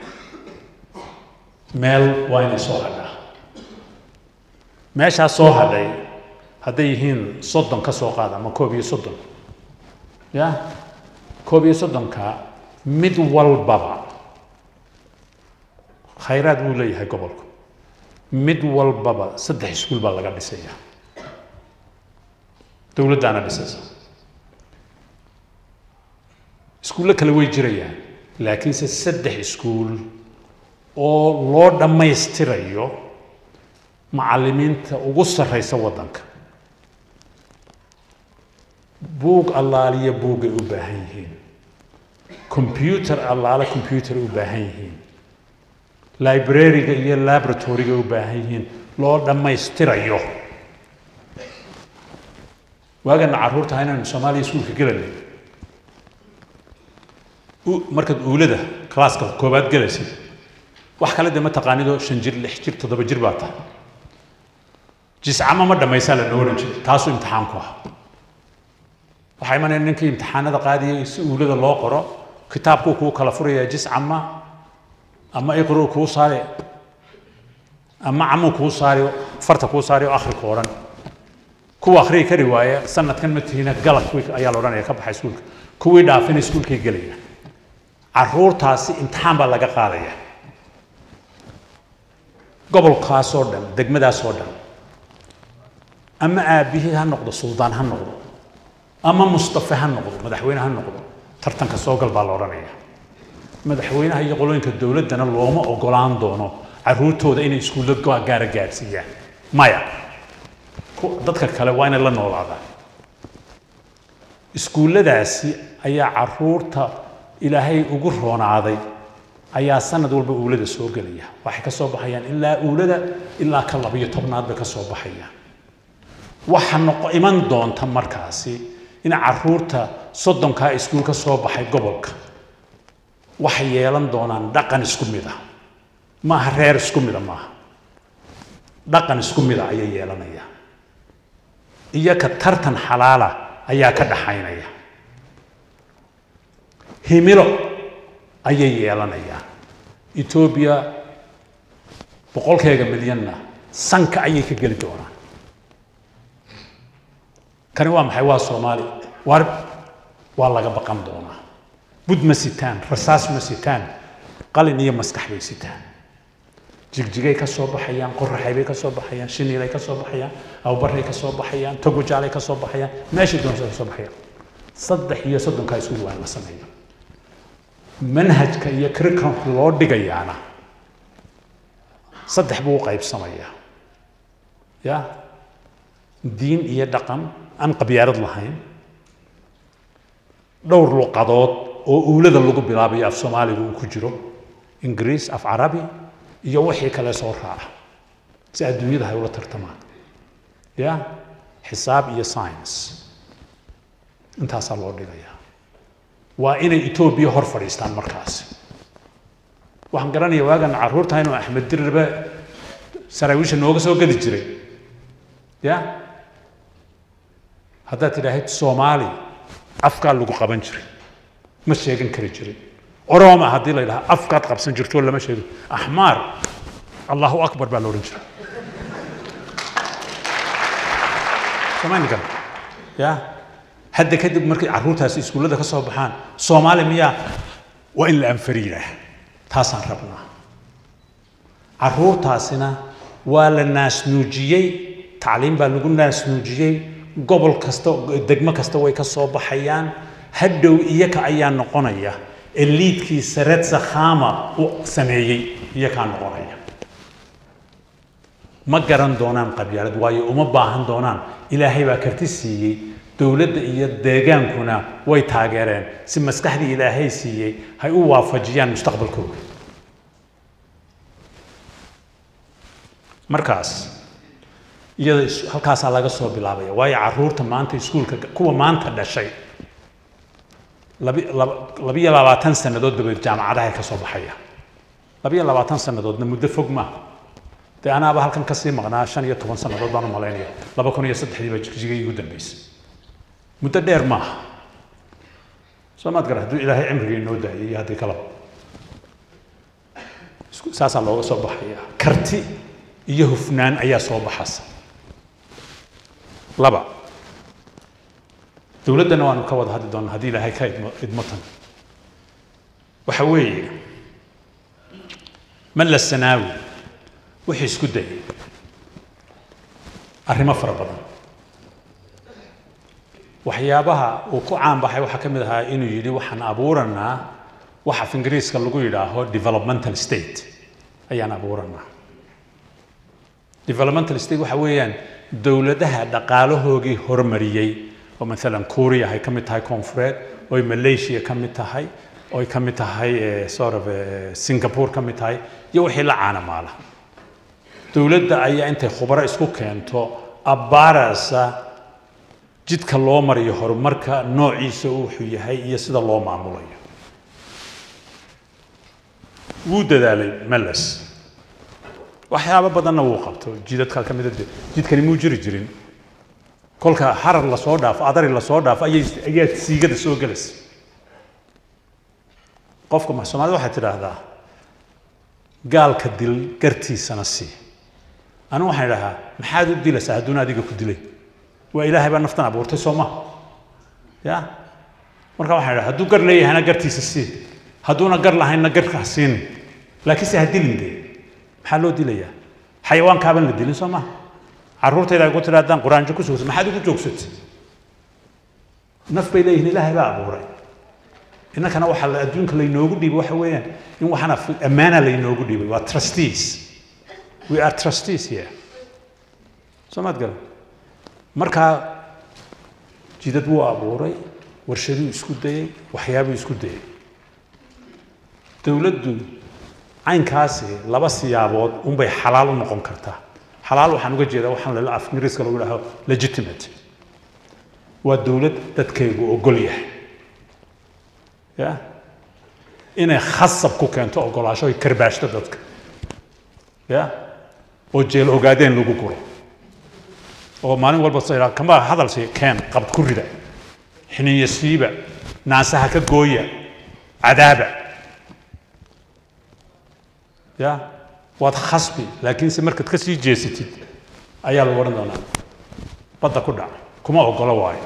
Speaker 1: meel waa inay soo hadhaa meeshaas soo hadhay hadday yihiin soddon ka soo qaada ama koob iyo soddon ya koob iyo soddonka mid walbaba khayraad buu leeyahay gobolku mid walbaba saddex iskuul baa laga dhisaya dowladdaana dhisaysa iskuullo kale way jirayaan laakiinse saddex iskuul oo loo dhammaystirayo macallimiinta ugu sarreysa waddanka buug allaaliya buugay u baahan yihiin combyuter allaale combyuter u baahan yihiin librariga iyo laboratoryga u baahan yihiin loo dhammaystirayo waagana carruurta inaynu soomaaliya iskuulka gelanay markaad uulada classka koobaad gelaysid wax kale de ma taqaanidoo shan jir lix jir toddoba jir baa tahay jiscama ma dhammaysaa la noolan jir taasuu imtixaanku ah waxaa imanaya ninkii imtixaanada qaadiyay si uulada loo qoro kitaabkuu kuu kala furayaa jiscama ama iqruu kuu saari ama camuu kuu saari farta kuu saari oo akhriku odhan kuwa akhriyi kari waaya sanadkan ma tihina galab ayaa la odhanaya ka baxa iskuulka kuwii dhaafina iskuulkay gelaya caruurtaasi imtixaan baa laga qaadaya gobolkaasoo dhan degmadaasoo dhan ama aabihii ha noqdo suldaan ha noqdo ama mustafe ha noqdo madaxweyne ha noqdo tartanka soogal baa la odhanaya madaxweynaha iyo qolooyinka dowladdana looma ogolaan doono caruurtooda inay iskuullo gaara gaadhsiiyaan maya dadka kale waa inay la noolaadaan iskuulladaasi ayaa caruurta ilaahay ugu roonaaday ayaa sanad walba uulada soo gelaya waxay ka soo baxayaan ilaa uulada ilaa ka labiyo tobnaad bay ka soo baxayaan waxa noqo iman doonta markaasi in caruurta soddonkaa iskuul ka soo baxay gobolka waxay yeelan doonaan dhaqan isku mid ah maaha reer isku mida maaha dhaqan isku mida ayay yeelanayaan iyo ka tartan xalaala ayaa ka dhaxaynaya himilo ayay yeelanayaan etoobiya boqolkeega milyanna sanka ayay ka geli doonaan kani waa maxay waa soomaali war waa laga baqan doonaa bud ma sitaan rasaas ma sitaan qalin iyo maskax bay sitaan jigjigay ka soo baxayaan qoraxay bay ka soo baxayaan shiniilay ka soo baxayaan awbaray ka soo baxayaan togojaalay ka soo baxayaan meeshay doonsa ka soo baxayaan saddex iyo soddonkaa iskuul waa in la sameeyo manhajka iyo curriculumka loo dhigayaana saddex buu u qaybsamayaa ya diin iyo dhaqan aan qabyaarad lahayn dhowr luqadood oo uulada lagu bilaabayo af soomaaliga uu ku jiro ingiriis af carabi iyo wixii kale soo raaca si adduunyada hay ula tartamaan ya xisaab iyo science intaasaa loo dhigayaa waa inay etoobiya hor fadhiistaan markaasi waxaan garanaya waagan carruurta inuu axmed dirribe saraawiisha nooga soo gadi jiray ya haddaad tidhaahid soomaali afkaa lagu qaban jiray ma sheegan kari jirin oroma haddii la yidhaha afkaad qabsan jirto lama sheego axmaar allahu akbar baa la odhan jiray somaynikan ya hadda kadib markay carruurtaasi iskuullada ka soo baxaan soomaali miyaa waa in la anfariiraa taasaan rabnaa carruurtaasina waa la naasnuujiyey tacliim baa lagu naasnuujiyey gobol kasta degmo kasta way ka soo baxayaan hadhow iyaka ayaa noqonaya eliidkii saretsa khama u sameeyey iyakaa noqonaya ma garan doonaan qabyaalad waayo uma baahan doonaan ilaahay baa karti siiyey dowladda iyo deegaankuna way taageereen si maskaxdii ilaahay siiyey hay u waafajiyaan mustaqbalkooda markaas iyada halkaasaa laga soo bilaabaya waayo carruurta maanta iskuulka kuwa maanta dhashay labi laba labiyo labaatan sannadood dabadeed jaamacadahay ka soo baxaya labiyo labaatan sannadoodna muddo fog maaha dee anaaba halkan kasii maqnaa shan iyo toban sannadood baan u malaynaya laba kun iyo saddexdii baa jigjiga igu dambeysay muddo dheer maaha soo maad gara hadduu ilaahay cimriga inoo daayay iyo haddii kalaba saasaa looga soo baxaya karti iyo hufnaan ayaa soo baxasa laba dowladdana waanu ka wada hadli doonaa haddii ilaahay ka idmo idmotan waxa weeye malla sanaawi wuxuu isku dayay arrimo fara badan waxyaabaha uu ku caan baxay waxaa ka mid ahaa inuu yidhi waxaan abuuranaa wax af ingiriiska lagu yidhaaho developmental state ayaan abuuranaa developmental state waxa weeyaan dowladaha dhaqaalahoogii horumariyey oo maalan kuuriya ay ka mid tahay koonfureed oy malaysia ka mid tahay oy ka mid tahay sort of singapore ka mid tahay iyo wixii la caanamaala dowladda ayaa intay khubaro isku keento abbaarasa jidka loo mariyo horumarka noociisa wuxuu yahay iyo sida loo maamulayo wuu dadaalay meles waxyaabo badanna wuu qabto jidadka ka mida jidkani muu jiri jirin kolka xarar lasoo dhaafo adari lasoo dhaafo ayay ayaa siigada soo gelaysa qofka ma soomaalida waxay tidhaahdaa gaalka dil gartiisana sii anigu waxaan idhahaa maxaad u dilaysaa hadduuna adiga ku dilay waa ilaahay baa naftan abuurtay soo maha ya marka waxaan idhaha hadduu gar leeyahayna gartiisa sii hadduuna gar lahaynna garka ha siinin laakiinse ha dilin dee maxaa loo dilayaa xayawaankaaban la dilin soo maha carruurtayda ay ku tidha haddaan quraanjo ku sugsa maxaad ugu joogsatay naf bay leeyihiin ilaahay baa abuuray innakana waxaa la adduunka laynoogu dhiibay waxa weeyaan in waxana ammaana laynoogu dhiibay waa trustees we are trustees here soo maad garan markaa jidad wuu abuuray warshaduu isku dayey waxyaabuu isku dayey dowladdu caynkaasi laba siyaabood unbay xalaal u noqon kartaa xalaal waxaan uga jeedaa waxaan lala af ingiriiska lagu dhaho legitimate waa dowlad dadkaygu ogol yahay ya inay khasab ku keento ogolaasho ay karbaashto dadka ya oo jeel ogaadeen lagu guro oo maalin walba sa kama hadal si keen qabd ku rida xiniyo siiba naasaha ka gooya cadaaba ya waad khasbi laakiinse markaad ka sii jeesatid ayaa lagu odhan doonaa badda ku dhac kuma ogolo waayo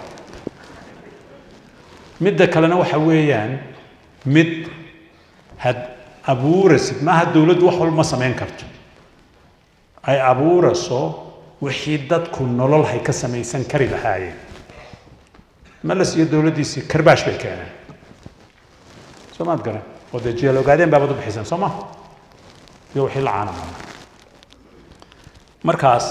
Speaker 1: midda kalena waxa weeyaan mid had abuurasid maaha dowladdu wax walba ma samayn karto ay abuurayso wixii dadku nolol hay ka samaysan kari lahaayeen malas iyo dowladdiisii karbaash bay keeneen soo maad garan oo dee jeel ogaadeen baabad u bixiseen soo maha iyo wixii la caanamana markaas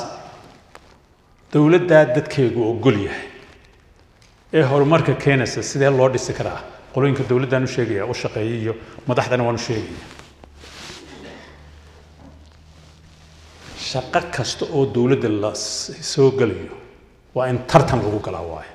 Speaker 1: dowladdaa dadkeegu ogol yahay ee horumarka keenaysa sidee loo dhisi karaa qolooyinka dowladdaan u sheegaya u shaqeeyay iyo madaxdana waan u sheegaya shaqo kasta oo dowladda la soo gelayo waa in tartan lagu galaa waayo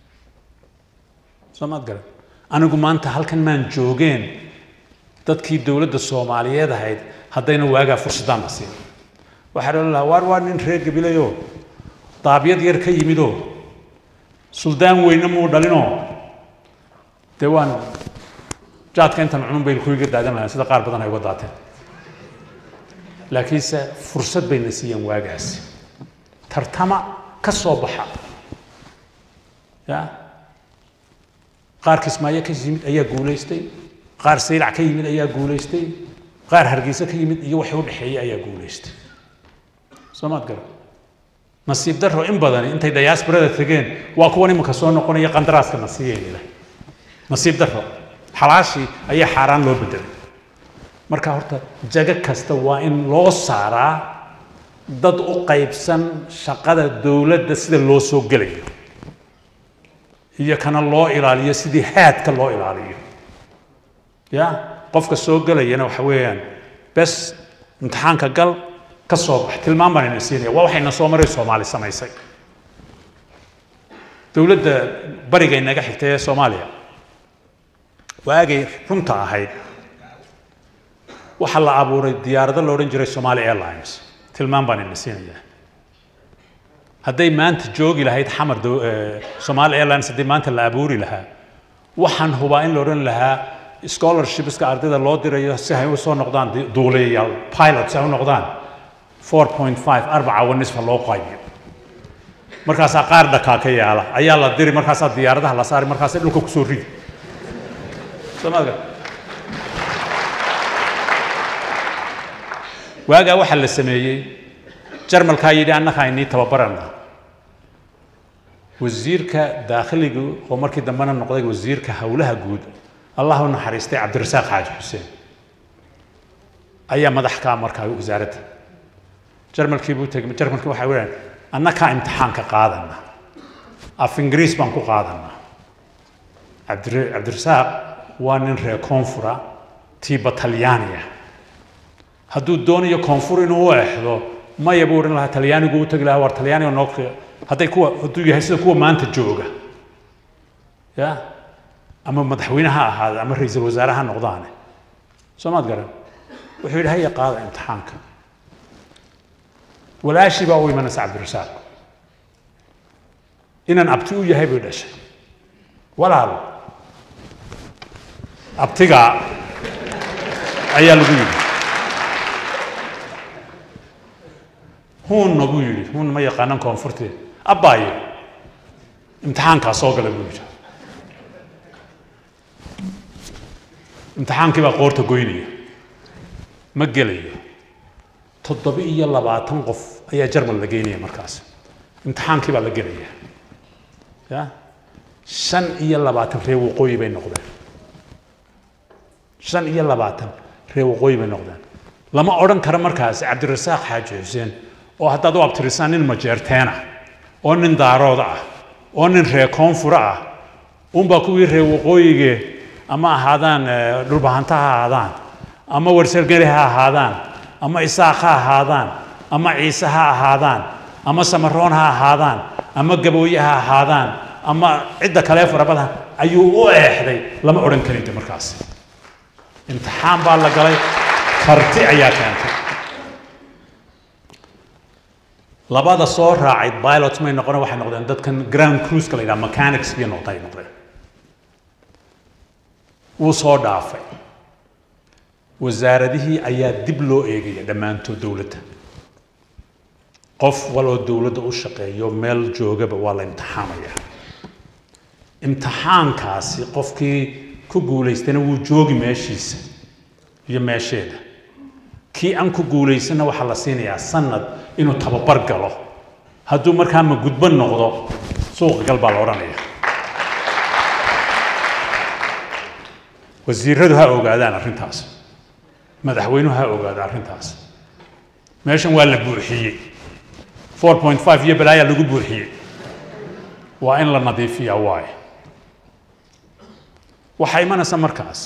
Speaker 1: soo maad garan anigu maanta halkan maan joogeen dadkii dowladda soomaaliyeed ahayd haddayna waagaa fursadaan la siin waxaa odhan lahaa waar waa nin reer gabilayoo daabyad yar ka yimidoo suldaan weyne muu dhalinoo dee waan jaadka intan cunun bay kuiga daadan lahayn sida qaar badan ay uga daateen laakiinse fursad bayna siiyeen waagaasi tartama ka soo baxa ya qaar kismaayo ka yimid ayaa guulaystay qaar saylac ka yimid ayaa guulaystay qaar hargeysa ka yimid iyo waxay u dhexeeyey ayaa guulaystay soo maad garan nasiib daro in badani intay diasporada tegeen waa kuwan iminka soo noqonaya qandaraaska na siiyayna nasiib daro xalaashii ayaa xaaraan loo bedelay marka horta jago kasta waa in loo saaraa dad u qaybsan shaqada dowladda sida loo soo gelayo iyo kana loo ilaaliyo sidii haadka loo ilaaliyo ya qofka soo gelayana waxa weeyaan bes imtixaanka gal ka soo bax tilmaan baan ina siinaya waa waxayna soo maray soomaali samaysay dowladda bariga inaga xigtay ee soomaaliya waagay runta ahayd waxaa la abuuray diyaarado la odhan jiray somali airlines tilmaan baan ina siinayaa hadday maanta joogi lahayd xamar somali airlines haddii maanta la abuuri lahaa waxaan hubaa in la odhan lahaa scholarshipska ardayda loo dirayo si ay u soo noqdaan duuliyayaal pilots ay u noqdaan 4.5 arbaca wa nisfa loo qaybiyo markaasaa qaar dhakaa ka yaala ayaa la diri markaasaa diyaaradaha la saari markaasay dhulka kusoo ridi soomaaliga waagaa waxaa la sameeyey jarmalkaa yidhi annaga aynii tababarana wasiirka daakhiliga oo markii dambena noqday wasiirka howlaha guud allah u naxariistay cabdirasaaq xaaji xuseen ayaa madax ka markaa wasaaradda jarmalkii buu tegay jarmalkii waxay weeyaan annakaa imtixaanka qaadana af ingiriis baan ku qaadanaa cabdir cabdirasaaq waa nin reer koonfura tiiba talyaaniya hadduu doonayo koonfur inuu u exdo maya buu odhan lahaa talyaanigu u tegi lahaa war talyaaniga noo hadday kuwa hadduu yahay sida kuwa maanta jooga ya ama madaxweyne ha ahaada ama ra-iisul wasaare ha noqdaane soo maad garan wuxuu yidhi haya qaada imtixaanka walaashii baa u imanaysa cabdirasaaq inaan abti u yahay bay dhashay walaal abtigaa ayaa lagu yidhi huunna buu yidhi huun ma yaqaanan koonfurteed abbaayo imtixaankaa soo gala buu yidhi imtixaankii baa qoorta goynaya ma gelayo toddoba iyo labaatan qof ayaa jarmal la geynaya markaas imtixaankii baa la gelaya ya shan iyo labaatan reer waqooyi bay noqdeen shan iyo labaatan reer waqooyi bay noqdeen lama odhan karo markaas cabdirasaaq xaaji xuseen oo haddaad u abtirisaan nin majeerteena oo nin daarooda ah oo nin reer koonfura ah unbaa kuwii reer waqooyige ama ahaadaan dhulbahanta ha ahaadaan ama warsergeli ha ahaadaan ama isaaq ha ahaadaan ama ciise ha ahaadaan ama samaroon ha ahaadaan ama gabooye ha ahaadaan ama cidda kale farabada ayuu u eexday lama odhan karinta markaas imtixaan baa la galay karti ayaa keentay labada soo raacay pilots may noqon waxay noqdeen dadkan ground cruise-ka la yidhaha mechanics iyo noqda ay noqdeen wuu soo dhaafay wasaaradihii ayaa dib loo eegaya dhammaantood dowladda qof waloo dowladda u shaqeeyo meel joogaba waa la imtixaamaya imtixaankaasi qofkii ku guulaystana wuu joogi meeshiisa iyo meesheeda kii aan ku guulaysanna waxaa la siinayaa sanad inuu tababar galo hadduu markaa ma gudbo noqdo suuqa gal baa la odhanaya wasiiradu ha ogaadaan arrintaas madaxweynuhu ha ogaado arrintaas meeshan waa la buuxiyey four point five iyo balaayaa lagu buuxiyey waa in la nadiifiyaa waaye waxaa imanaysa markaas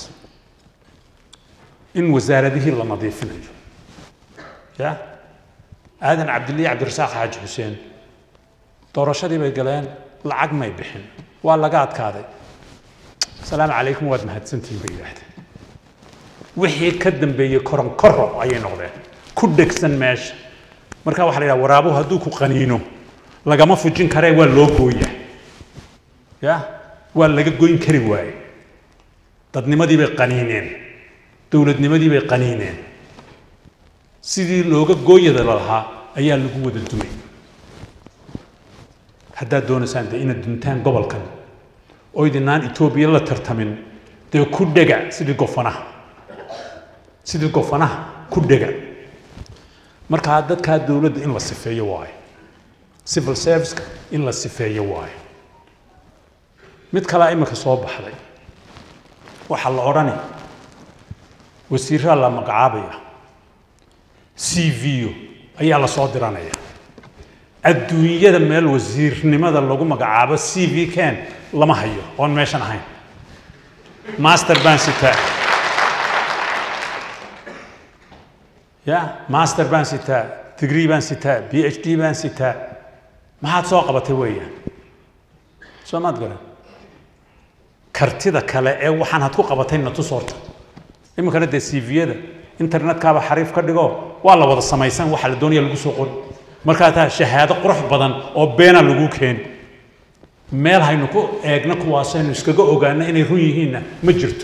Speaker 1: in wasaaradihii la nadiifinayo ya aadan cabdilli cabdirasaaq xaaji xuseen doorashadii bay galeen lacag may bixin waa laga adkaaday asalaamu calaykum waad mahadsantihin bay yidhaahdeen wixii ka dambeeyey koronkoro ayay noqdeen ku dhegsan meesha marka waxa la yidhaha waraabuhu hadduu ku qaniino lagama fujin karee waa loo gooyaa ya waa laga goyn kari waaye dadnimadii bay qaniineen dowladnimadii bay qaniineen sidii looga gooyada lahaa ayaa lagu wada dumay haddaad doonaysaan dee inaad duntaan gobolkan oo idinaan etoobiya la tartamin dee ku dhega sidii gofanaha sidii gofanaha ku dhega markaa dadkaa dowladda in la sifeeyo waayo civil serviceka in la sifeeyo waayo mid kalea imika soo baxday waxaa la odhani wasiiraa la magacaabaya c v o ayaa la soo diranaya adduunyada meel wasiirnimada lagu magacaabo c v ken lama hayo oon meeshan ahayn master baan sitaa ya master baan sitaa degree baan sitaa b h d baan sitaa maxaad soo qabatay weeyaan soo maad garan kartida kale ee waxaan had ku qabatay natus horta iminkana dee c v-yada internetkaaba xariif ka dhigo waa la wada samaysan waxa la doonaya lagu soo qori markaa taa shahaado qurux badan oo beena lagu keeni meel haynu ku eegno kuwaasaynu iskaga ogaano inay run yihiinna ma jirto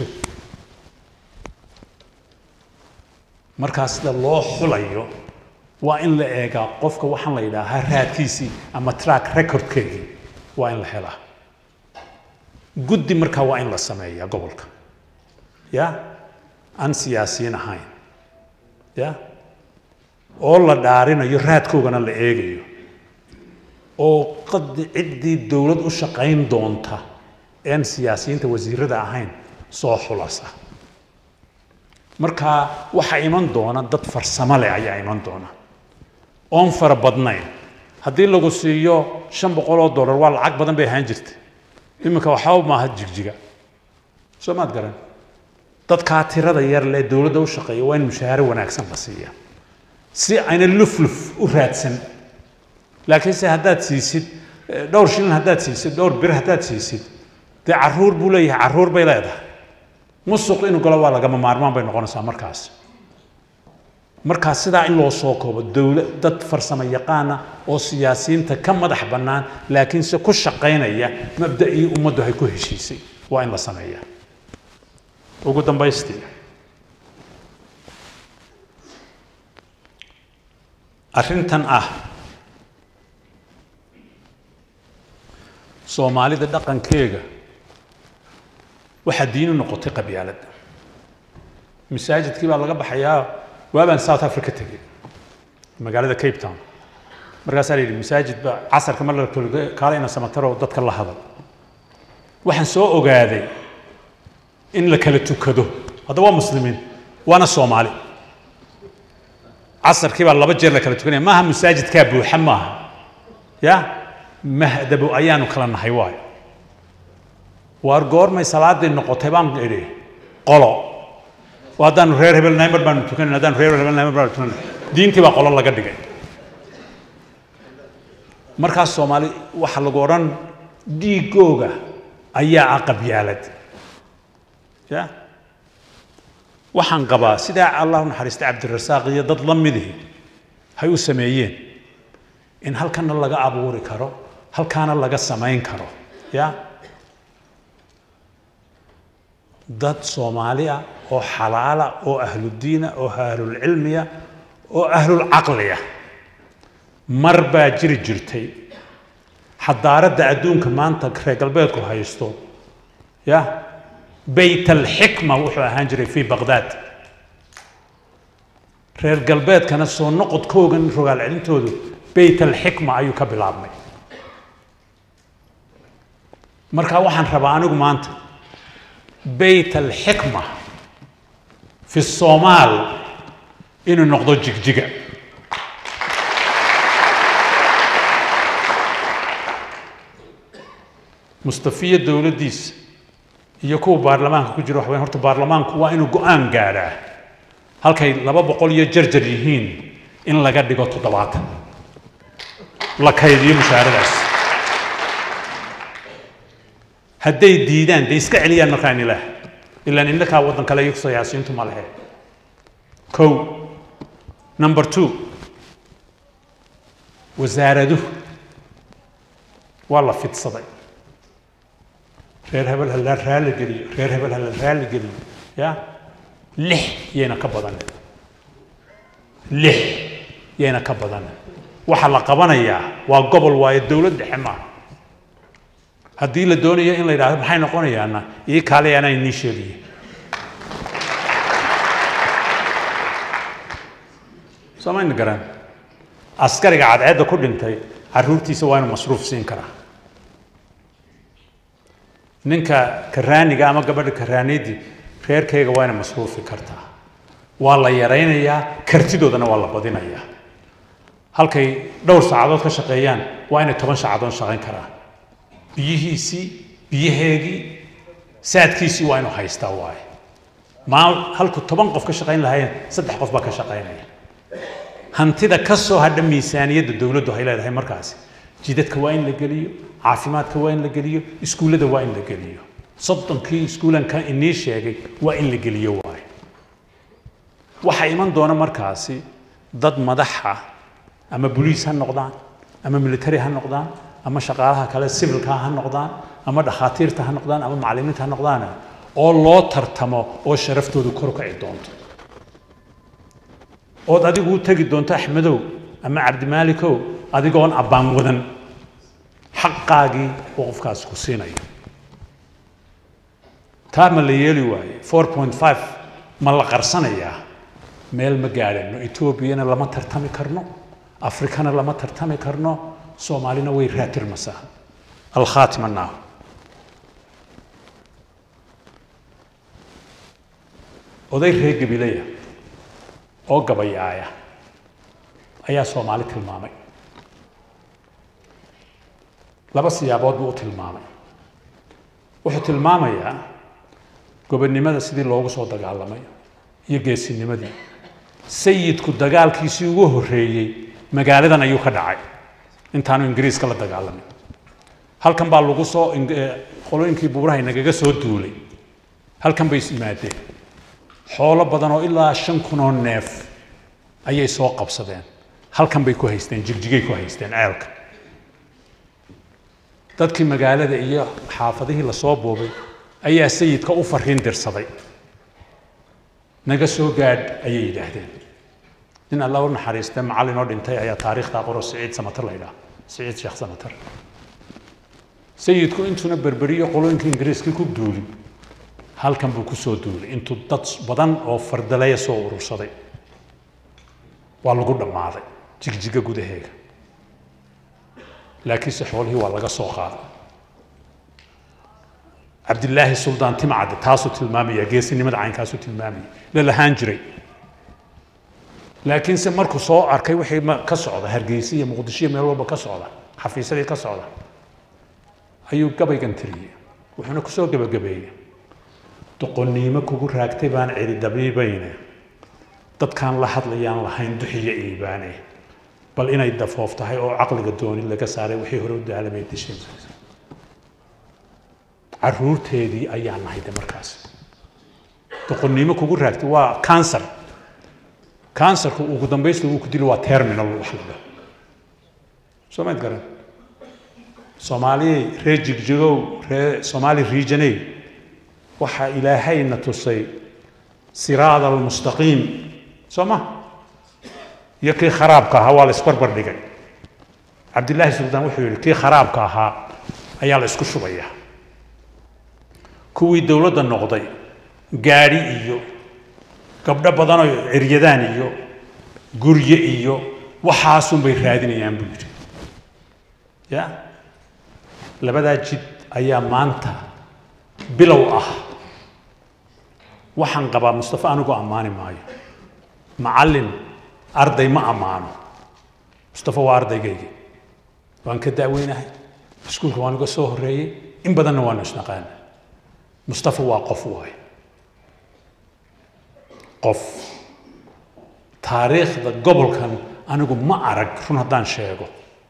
Speaker 1: markaa sida loo xulayo waa in la eegaa qofka waxaan la yidhaahaa raadkiisii ama track recordkeedii waa in la helaa guddi markaa waa in la sameeyaa gobolka ya aan siyaasiyiin ahayn ya oo la dhaarinayo raadkoogana la eegayo oo qad ciddii dowlad u shaqayn doonta een siyaasiyiinta wasiirada ahayn soo xulasa marka waxaa iman doona dad farsamo leh ayaa iman doona oon fara badnayn haddii lagu siiyo shan boqol oo dollar waa lacag badan bay ahaan jirta iminka waxba maaha jigjiga soo maad garan dadkaa tirada yar lee dowladda u shaqeeya waa in mushaaharo wanaagsan la siiya si ayna lufluf u raadsan laakiinse haddaad siisid dhowr shilin haddaad siisid dhowr bir haddaad siisid dee caruur buu leeyahay caruur bay leedahay musuq inuu galo waa lagama maarmaan bay noqonaysaa markaas markaas sidaa in loo soo koobo dowla dad farsamo yaqaana oo siyaasiyiinta ka madax bannaan laakiinse ku shaqaynaya mabda'ii ummaddu ay ku heshiisay waa in la sameeyaa ugu dambaystii arrintan ah soomaalida dhaqankeega waxaa diinu noqotay qabyaalad masaajidkii baa laga baxayaa waabaan south africa tegey magaalada cape town markaasaa la yidhi masaajid baa casarka mar la kaalayna samataroo dadka la hadal waxaan soo ogaaday in la kala tukado hadda waa muslimiin waana soomaali casarkii baa laba jeer la kala tukanaya maaha masaajidkaa buuxa maaha ya mahdabo ayaanu kala nahay waayo waar goormay salaadii noqotay baan idhi qolo oo haddaanu reer hebel nahay mar baanu tukanan haddaanu reer hebel nahay mar baanu tukanan diintii baa qolo laga dhigay markaas soomaali waxaa lagu odhan dhiigooga ayaa ah qabyaalad ya waxaan qabaa sidaa allah u naxariista cabdirasaaq iyo dad la midihi hay u sameeyeen in halkana laga abuuri karo halkaana laga samayn karo ya dad soomaali ah oo xalaala oo ahludiina oo ahlulcilmiya oo ahlulcaqliya mar baa jiri jirtay xadaaradda adduunka maanta reer galbeedku haysto ya bayt alxikma wuxuu ahaan jiray fii baqdaad reer galbeedkana soo noqodkoogan rogaal celintoodu bayt alxikma ayuu ka bilaabmay marka waxaan rabaa anigu maanta bayt alxikma fi somaal inuu noqdo jigjiga mustafiya dowladdiisa iyo kuwa baarlamaanka ku jira waxweyn horta baarlamaanku waa inuu go-aan gaadhaa halkay laba boqol iyo jarjar yihiin in laga dhigo toddobaatan la kaydiyo mushaaradaas hadday diidaan dee iska celiyaan markaan ilaah ilaan innakaa waddan kale iyo siyaasiyiintu ma lehe kow number two wasaaraduhu waa la fidsaday reer hebel ha la raali geliyo reer hebel ha la raali geliyo ya lix yayna ka badan lix yayna ka badan waxa la qabanayaa waa gobol waayo dowlad dhexe maaha haddii la doonayo in la yidhahdo maxay noqonayaana ii kaale anaa inii sheegaya soomayna garan askariga cadceedda ku dhintay caruurtiisa waa inuu masruuf siin karaa ninka karaaniga ama gabadha karaaniyadii reerkayga waa inay masruufi kartaa waa la yaraynayaa kartidoodana waa la badinayaa halkay dhowr saacadood ka shaqeeyaan waa inay toban saacadood shaqayn karaan biyihiisii biyaheegii saadkiisii waa inuu haystaa waaye maal halku toban qof ka shaqayn lahaayeen saddex qof baa ka shaqaynaya hantida ka soo hadha miisaaniyadda dowladdu hay leedahay markaasi jidadka waa in la geliyo caafimaadka waa in la geliyo iskuullada waa in la geliyo soddonkii iskuulanka inii sheegay waa in la geliyo waaye waxaa iman doona markaasi dad madaxa ama boliis ha noqdaan ama military ha noqdaan ama shaqaalaha kale civilka ha noqdaan ama dhakhaatiirta ha noqdaan ama macallimiinta ha noqdaan oo loo tartamo oo sharaftoodu kor u kaci doonto ood adigu u tegi doonto axmedow ama cabdimaalikow adigoon abbaan wadan xaqaagii uu qofkaas ku siinayo taa ma la yeeli waaye four point five ma la qarsanayaa meel ma gaadhano etoobiyana lama tartami karno afrikana lama tartami karno soomaalina way raatirmasaa alkhaatima naahu oday reer gabilaya oo gabayaaya ayaa soomaali tilmaamay laba siyaabood buu u tilmaamay wuxuu tilmaamayaa gobonnimada sidii loogu soo dagaalamay iyo geesinimadii sayidku dagaalkiisii ugu horreeyey magaaladan ayuu ka dhacay intaanu ingiriiska la dagaalamin halkan baa lagu soo qolooyinkii buuraha nagaga soo duulay halkan bay is yimaadeen xoolo badan oo ilaa shan kun oo neef ayay soo qabsadeen halkan bay ku haysteen jigjigay ku haysteen ceelka dadkii magaalada iyo xaafadihii lasoo boobay ayaa sayidka u fariin dirsaday naga soo gaadh ayay yidhaahdeen nin alla u naxariistay macallin oo dhintay ayaa taariikhdaa qoro siciid samatar la yidhaha siciid sheekh samatar sayidku intuuna berberiyo qolooyinkii ingiriiskii ku duulin halkan buu ku soo duulay intuu dad badan oo fardaleya soo urursaday waa lagu dhammaaday jigjiga gudaheega laakiinse xoolihii waa laga soo qaaday cabdilaahi suldaan timcadde taasuu tilmaamaya geesinimada caynkaasuu tilmaamaya la lahaan jiray laakiinse markuu soo arkay wixii ka socda hargeysa iyo muqdisho iyo meel walba ka socda xafiisadii ka socda ayuu gabaygan tiriyey wuxuuna kusoo gebagabeeyey doqonnimo kugu raagtay baan celi dabiibayne dadkaan la hadlayaan lahayn duxiyo iibaane bal inay dafoof tahay oo caqliga dooni laga saaray wixii hore u daalamay disheen caruurteedii ayaa nahay de markaas doqonnimo kugu raagtay waa cancer cancerku ugu dambaysta uu ku dilo waa terminal wax la dhaho soo mayd garan soomaaliyey reer jigjigow reer soomaali regioney waxaa ilaahayna tusay siraada almustaqiim soo ma iyo kii kharaabka ahaa waa la isbarbar dhigay cabdillaahi suldaan wuxuu yidhi kii kharaabka ahaa ayaa la isku shubayaa kuwii dowladda noqday gaadhi iyo gabdho badanoo ciryadaan iyo gurye iyo waxaasunbay raadinayaan buu yidhi ya labadaa jid ayaa maanta bilow ah waxaan qabaa mustafa anigu ammaani maayo macallin arday ma ammaano mustafa waa ardaygaygi waan ka daaweynahay iskuulka waan uga soo horreeyey in badanna waanu isnaqaana mustafa waa qof waay qof taariikhda gobolkan anigu ma arag run haddaan sheego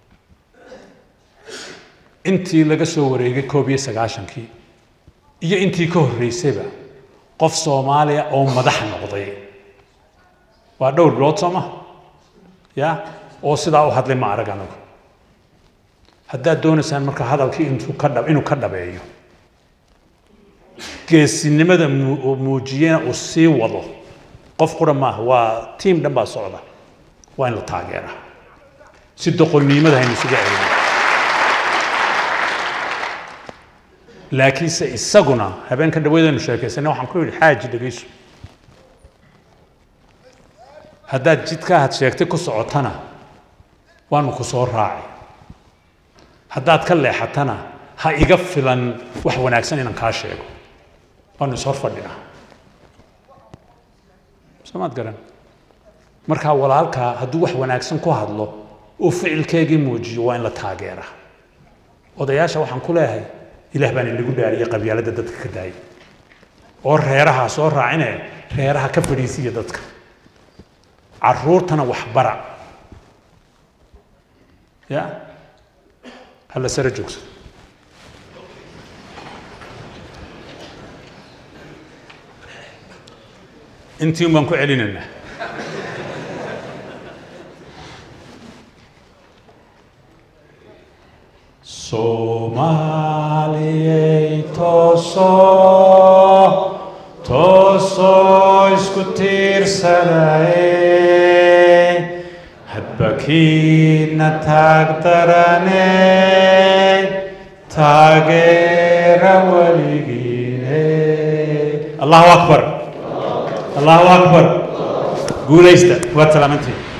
Speaker 1: intii laga soo wareegay koob iyo sagaashankii iyo intii ka horreysayba qof soomaaliya oo madax noqday waa dhowr bilood soo ma ya oo sidaa u hadlay ma arag anigu haddaad doonaysaan marka hadalkii intuu ka dhab inuu ka dhabeeyo geesinimada muu- muujiyena uu sii wado qof qura maaha waa tiim dhan baa socda waa in la taageeraa si doqonnimada haynu isuga celino laakiinse isaguna habeenka dhaweydaynu sheekaysanay waxaan ku yidhi xaaji dhegeyso haddaad jidka had sheegtay ku socotana waanu ku soo raacay haddaad ka leexatana ha iga filan wax wanaagsan inaan kaa sheego waanu is hor fadhinaa soomaad garan markaa walaalkaa hadduu wax wanaagsan ku hadlo uu ficilkeegii muujiyo waa in la taageeraa odayaasha waxaan ku leeyahay ilaah baan inagu dhaariyay qabyaaladda dadka ka daayay oo reeraha soo raacine reeraha ka fadhiisiya dadka caruurtana waxbara ya hala sare joogso intii un baan ku celinaynaa soomaaliyey toosoo toosoo isku tiirsanaye hadba kiina taag darane taageera weligiine allahu akbar allahu akbar guulaysta waad salaamantihin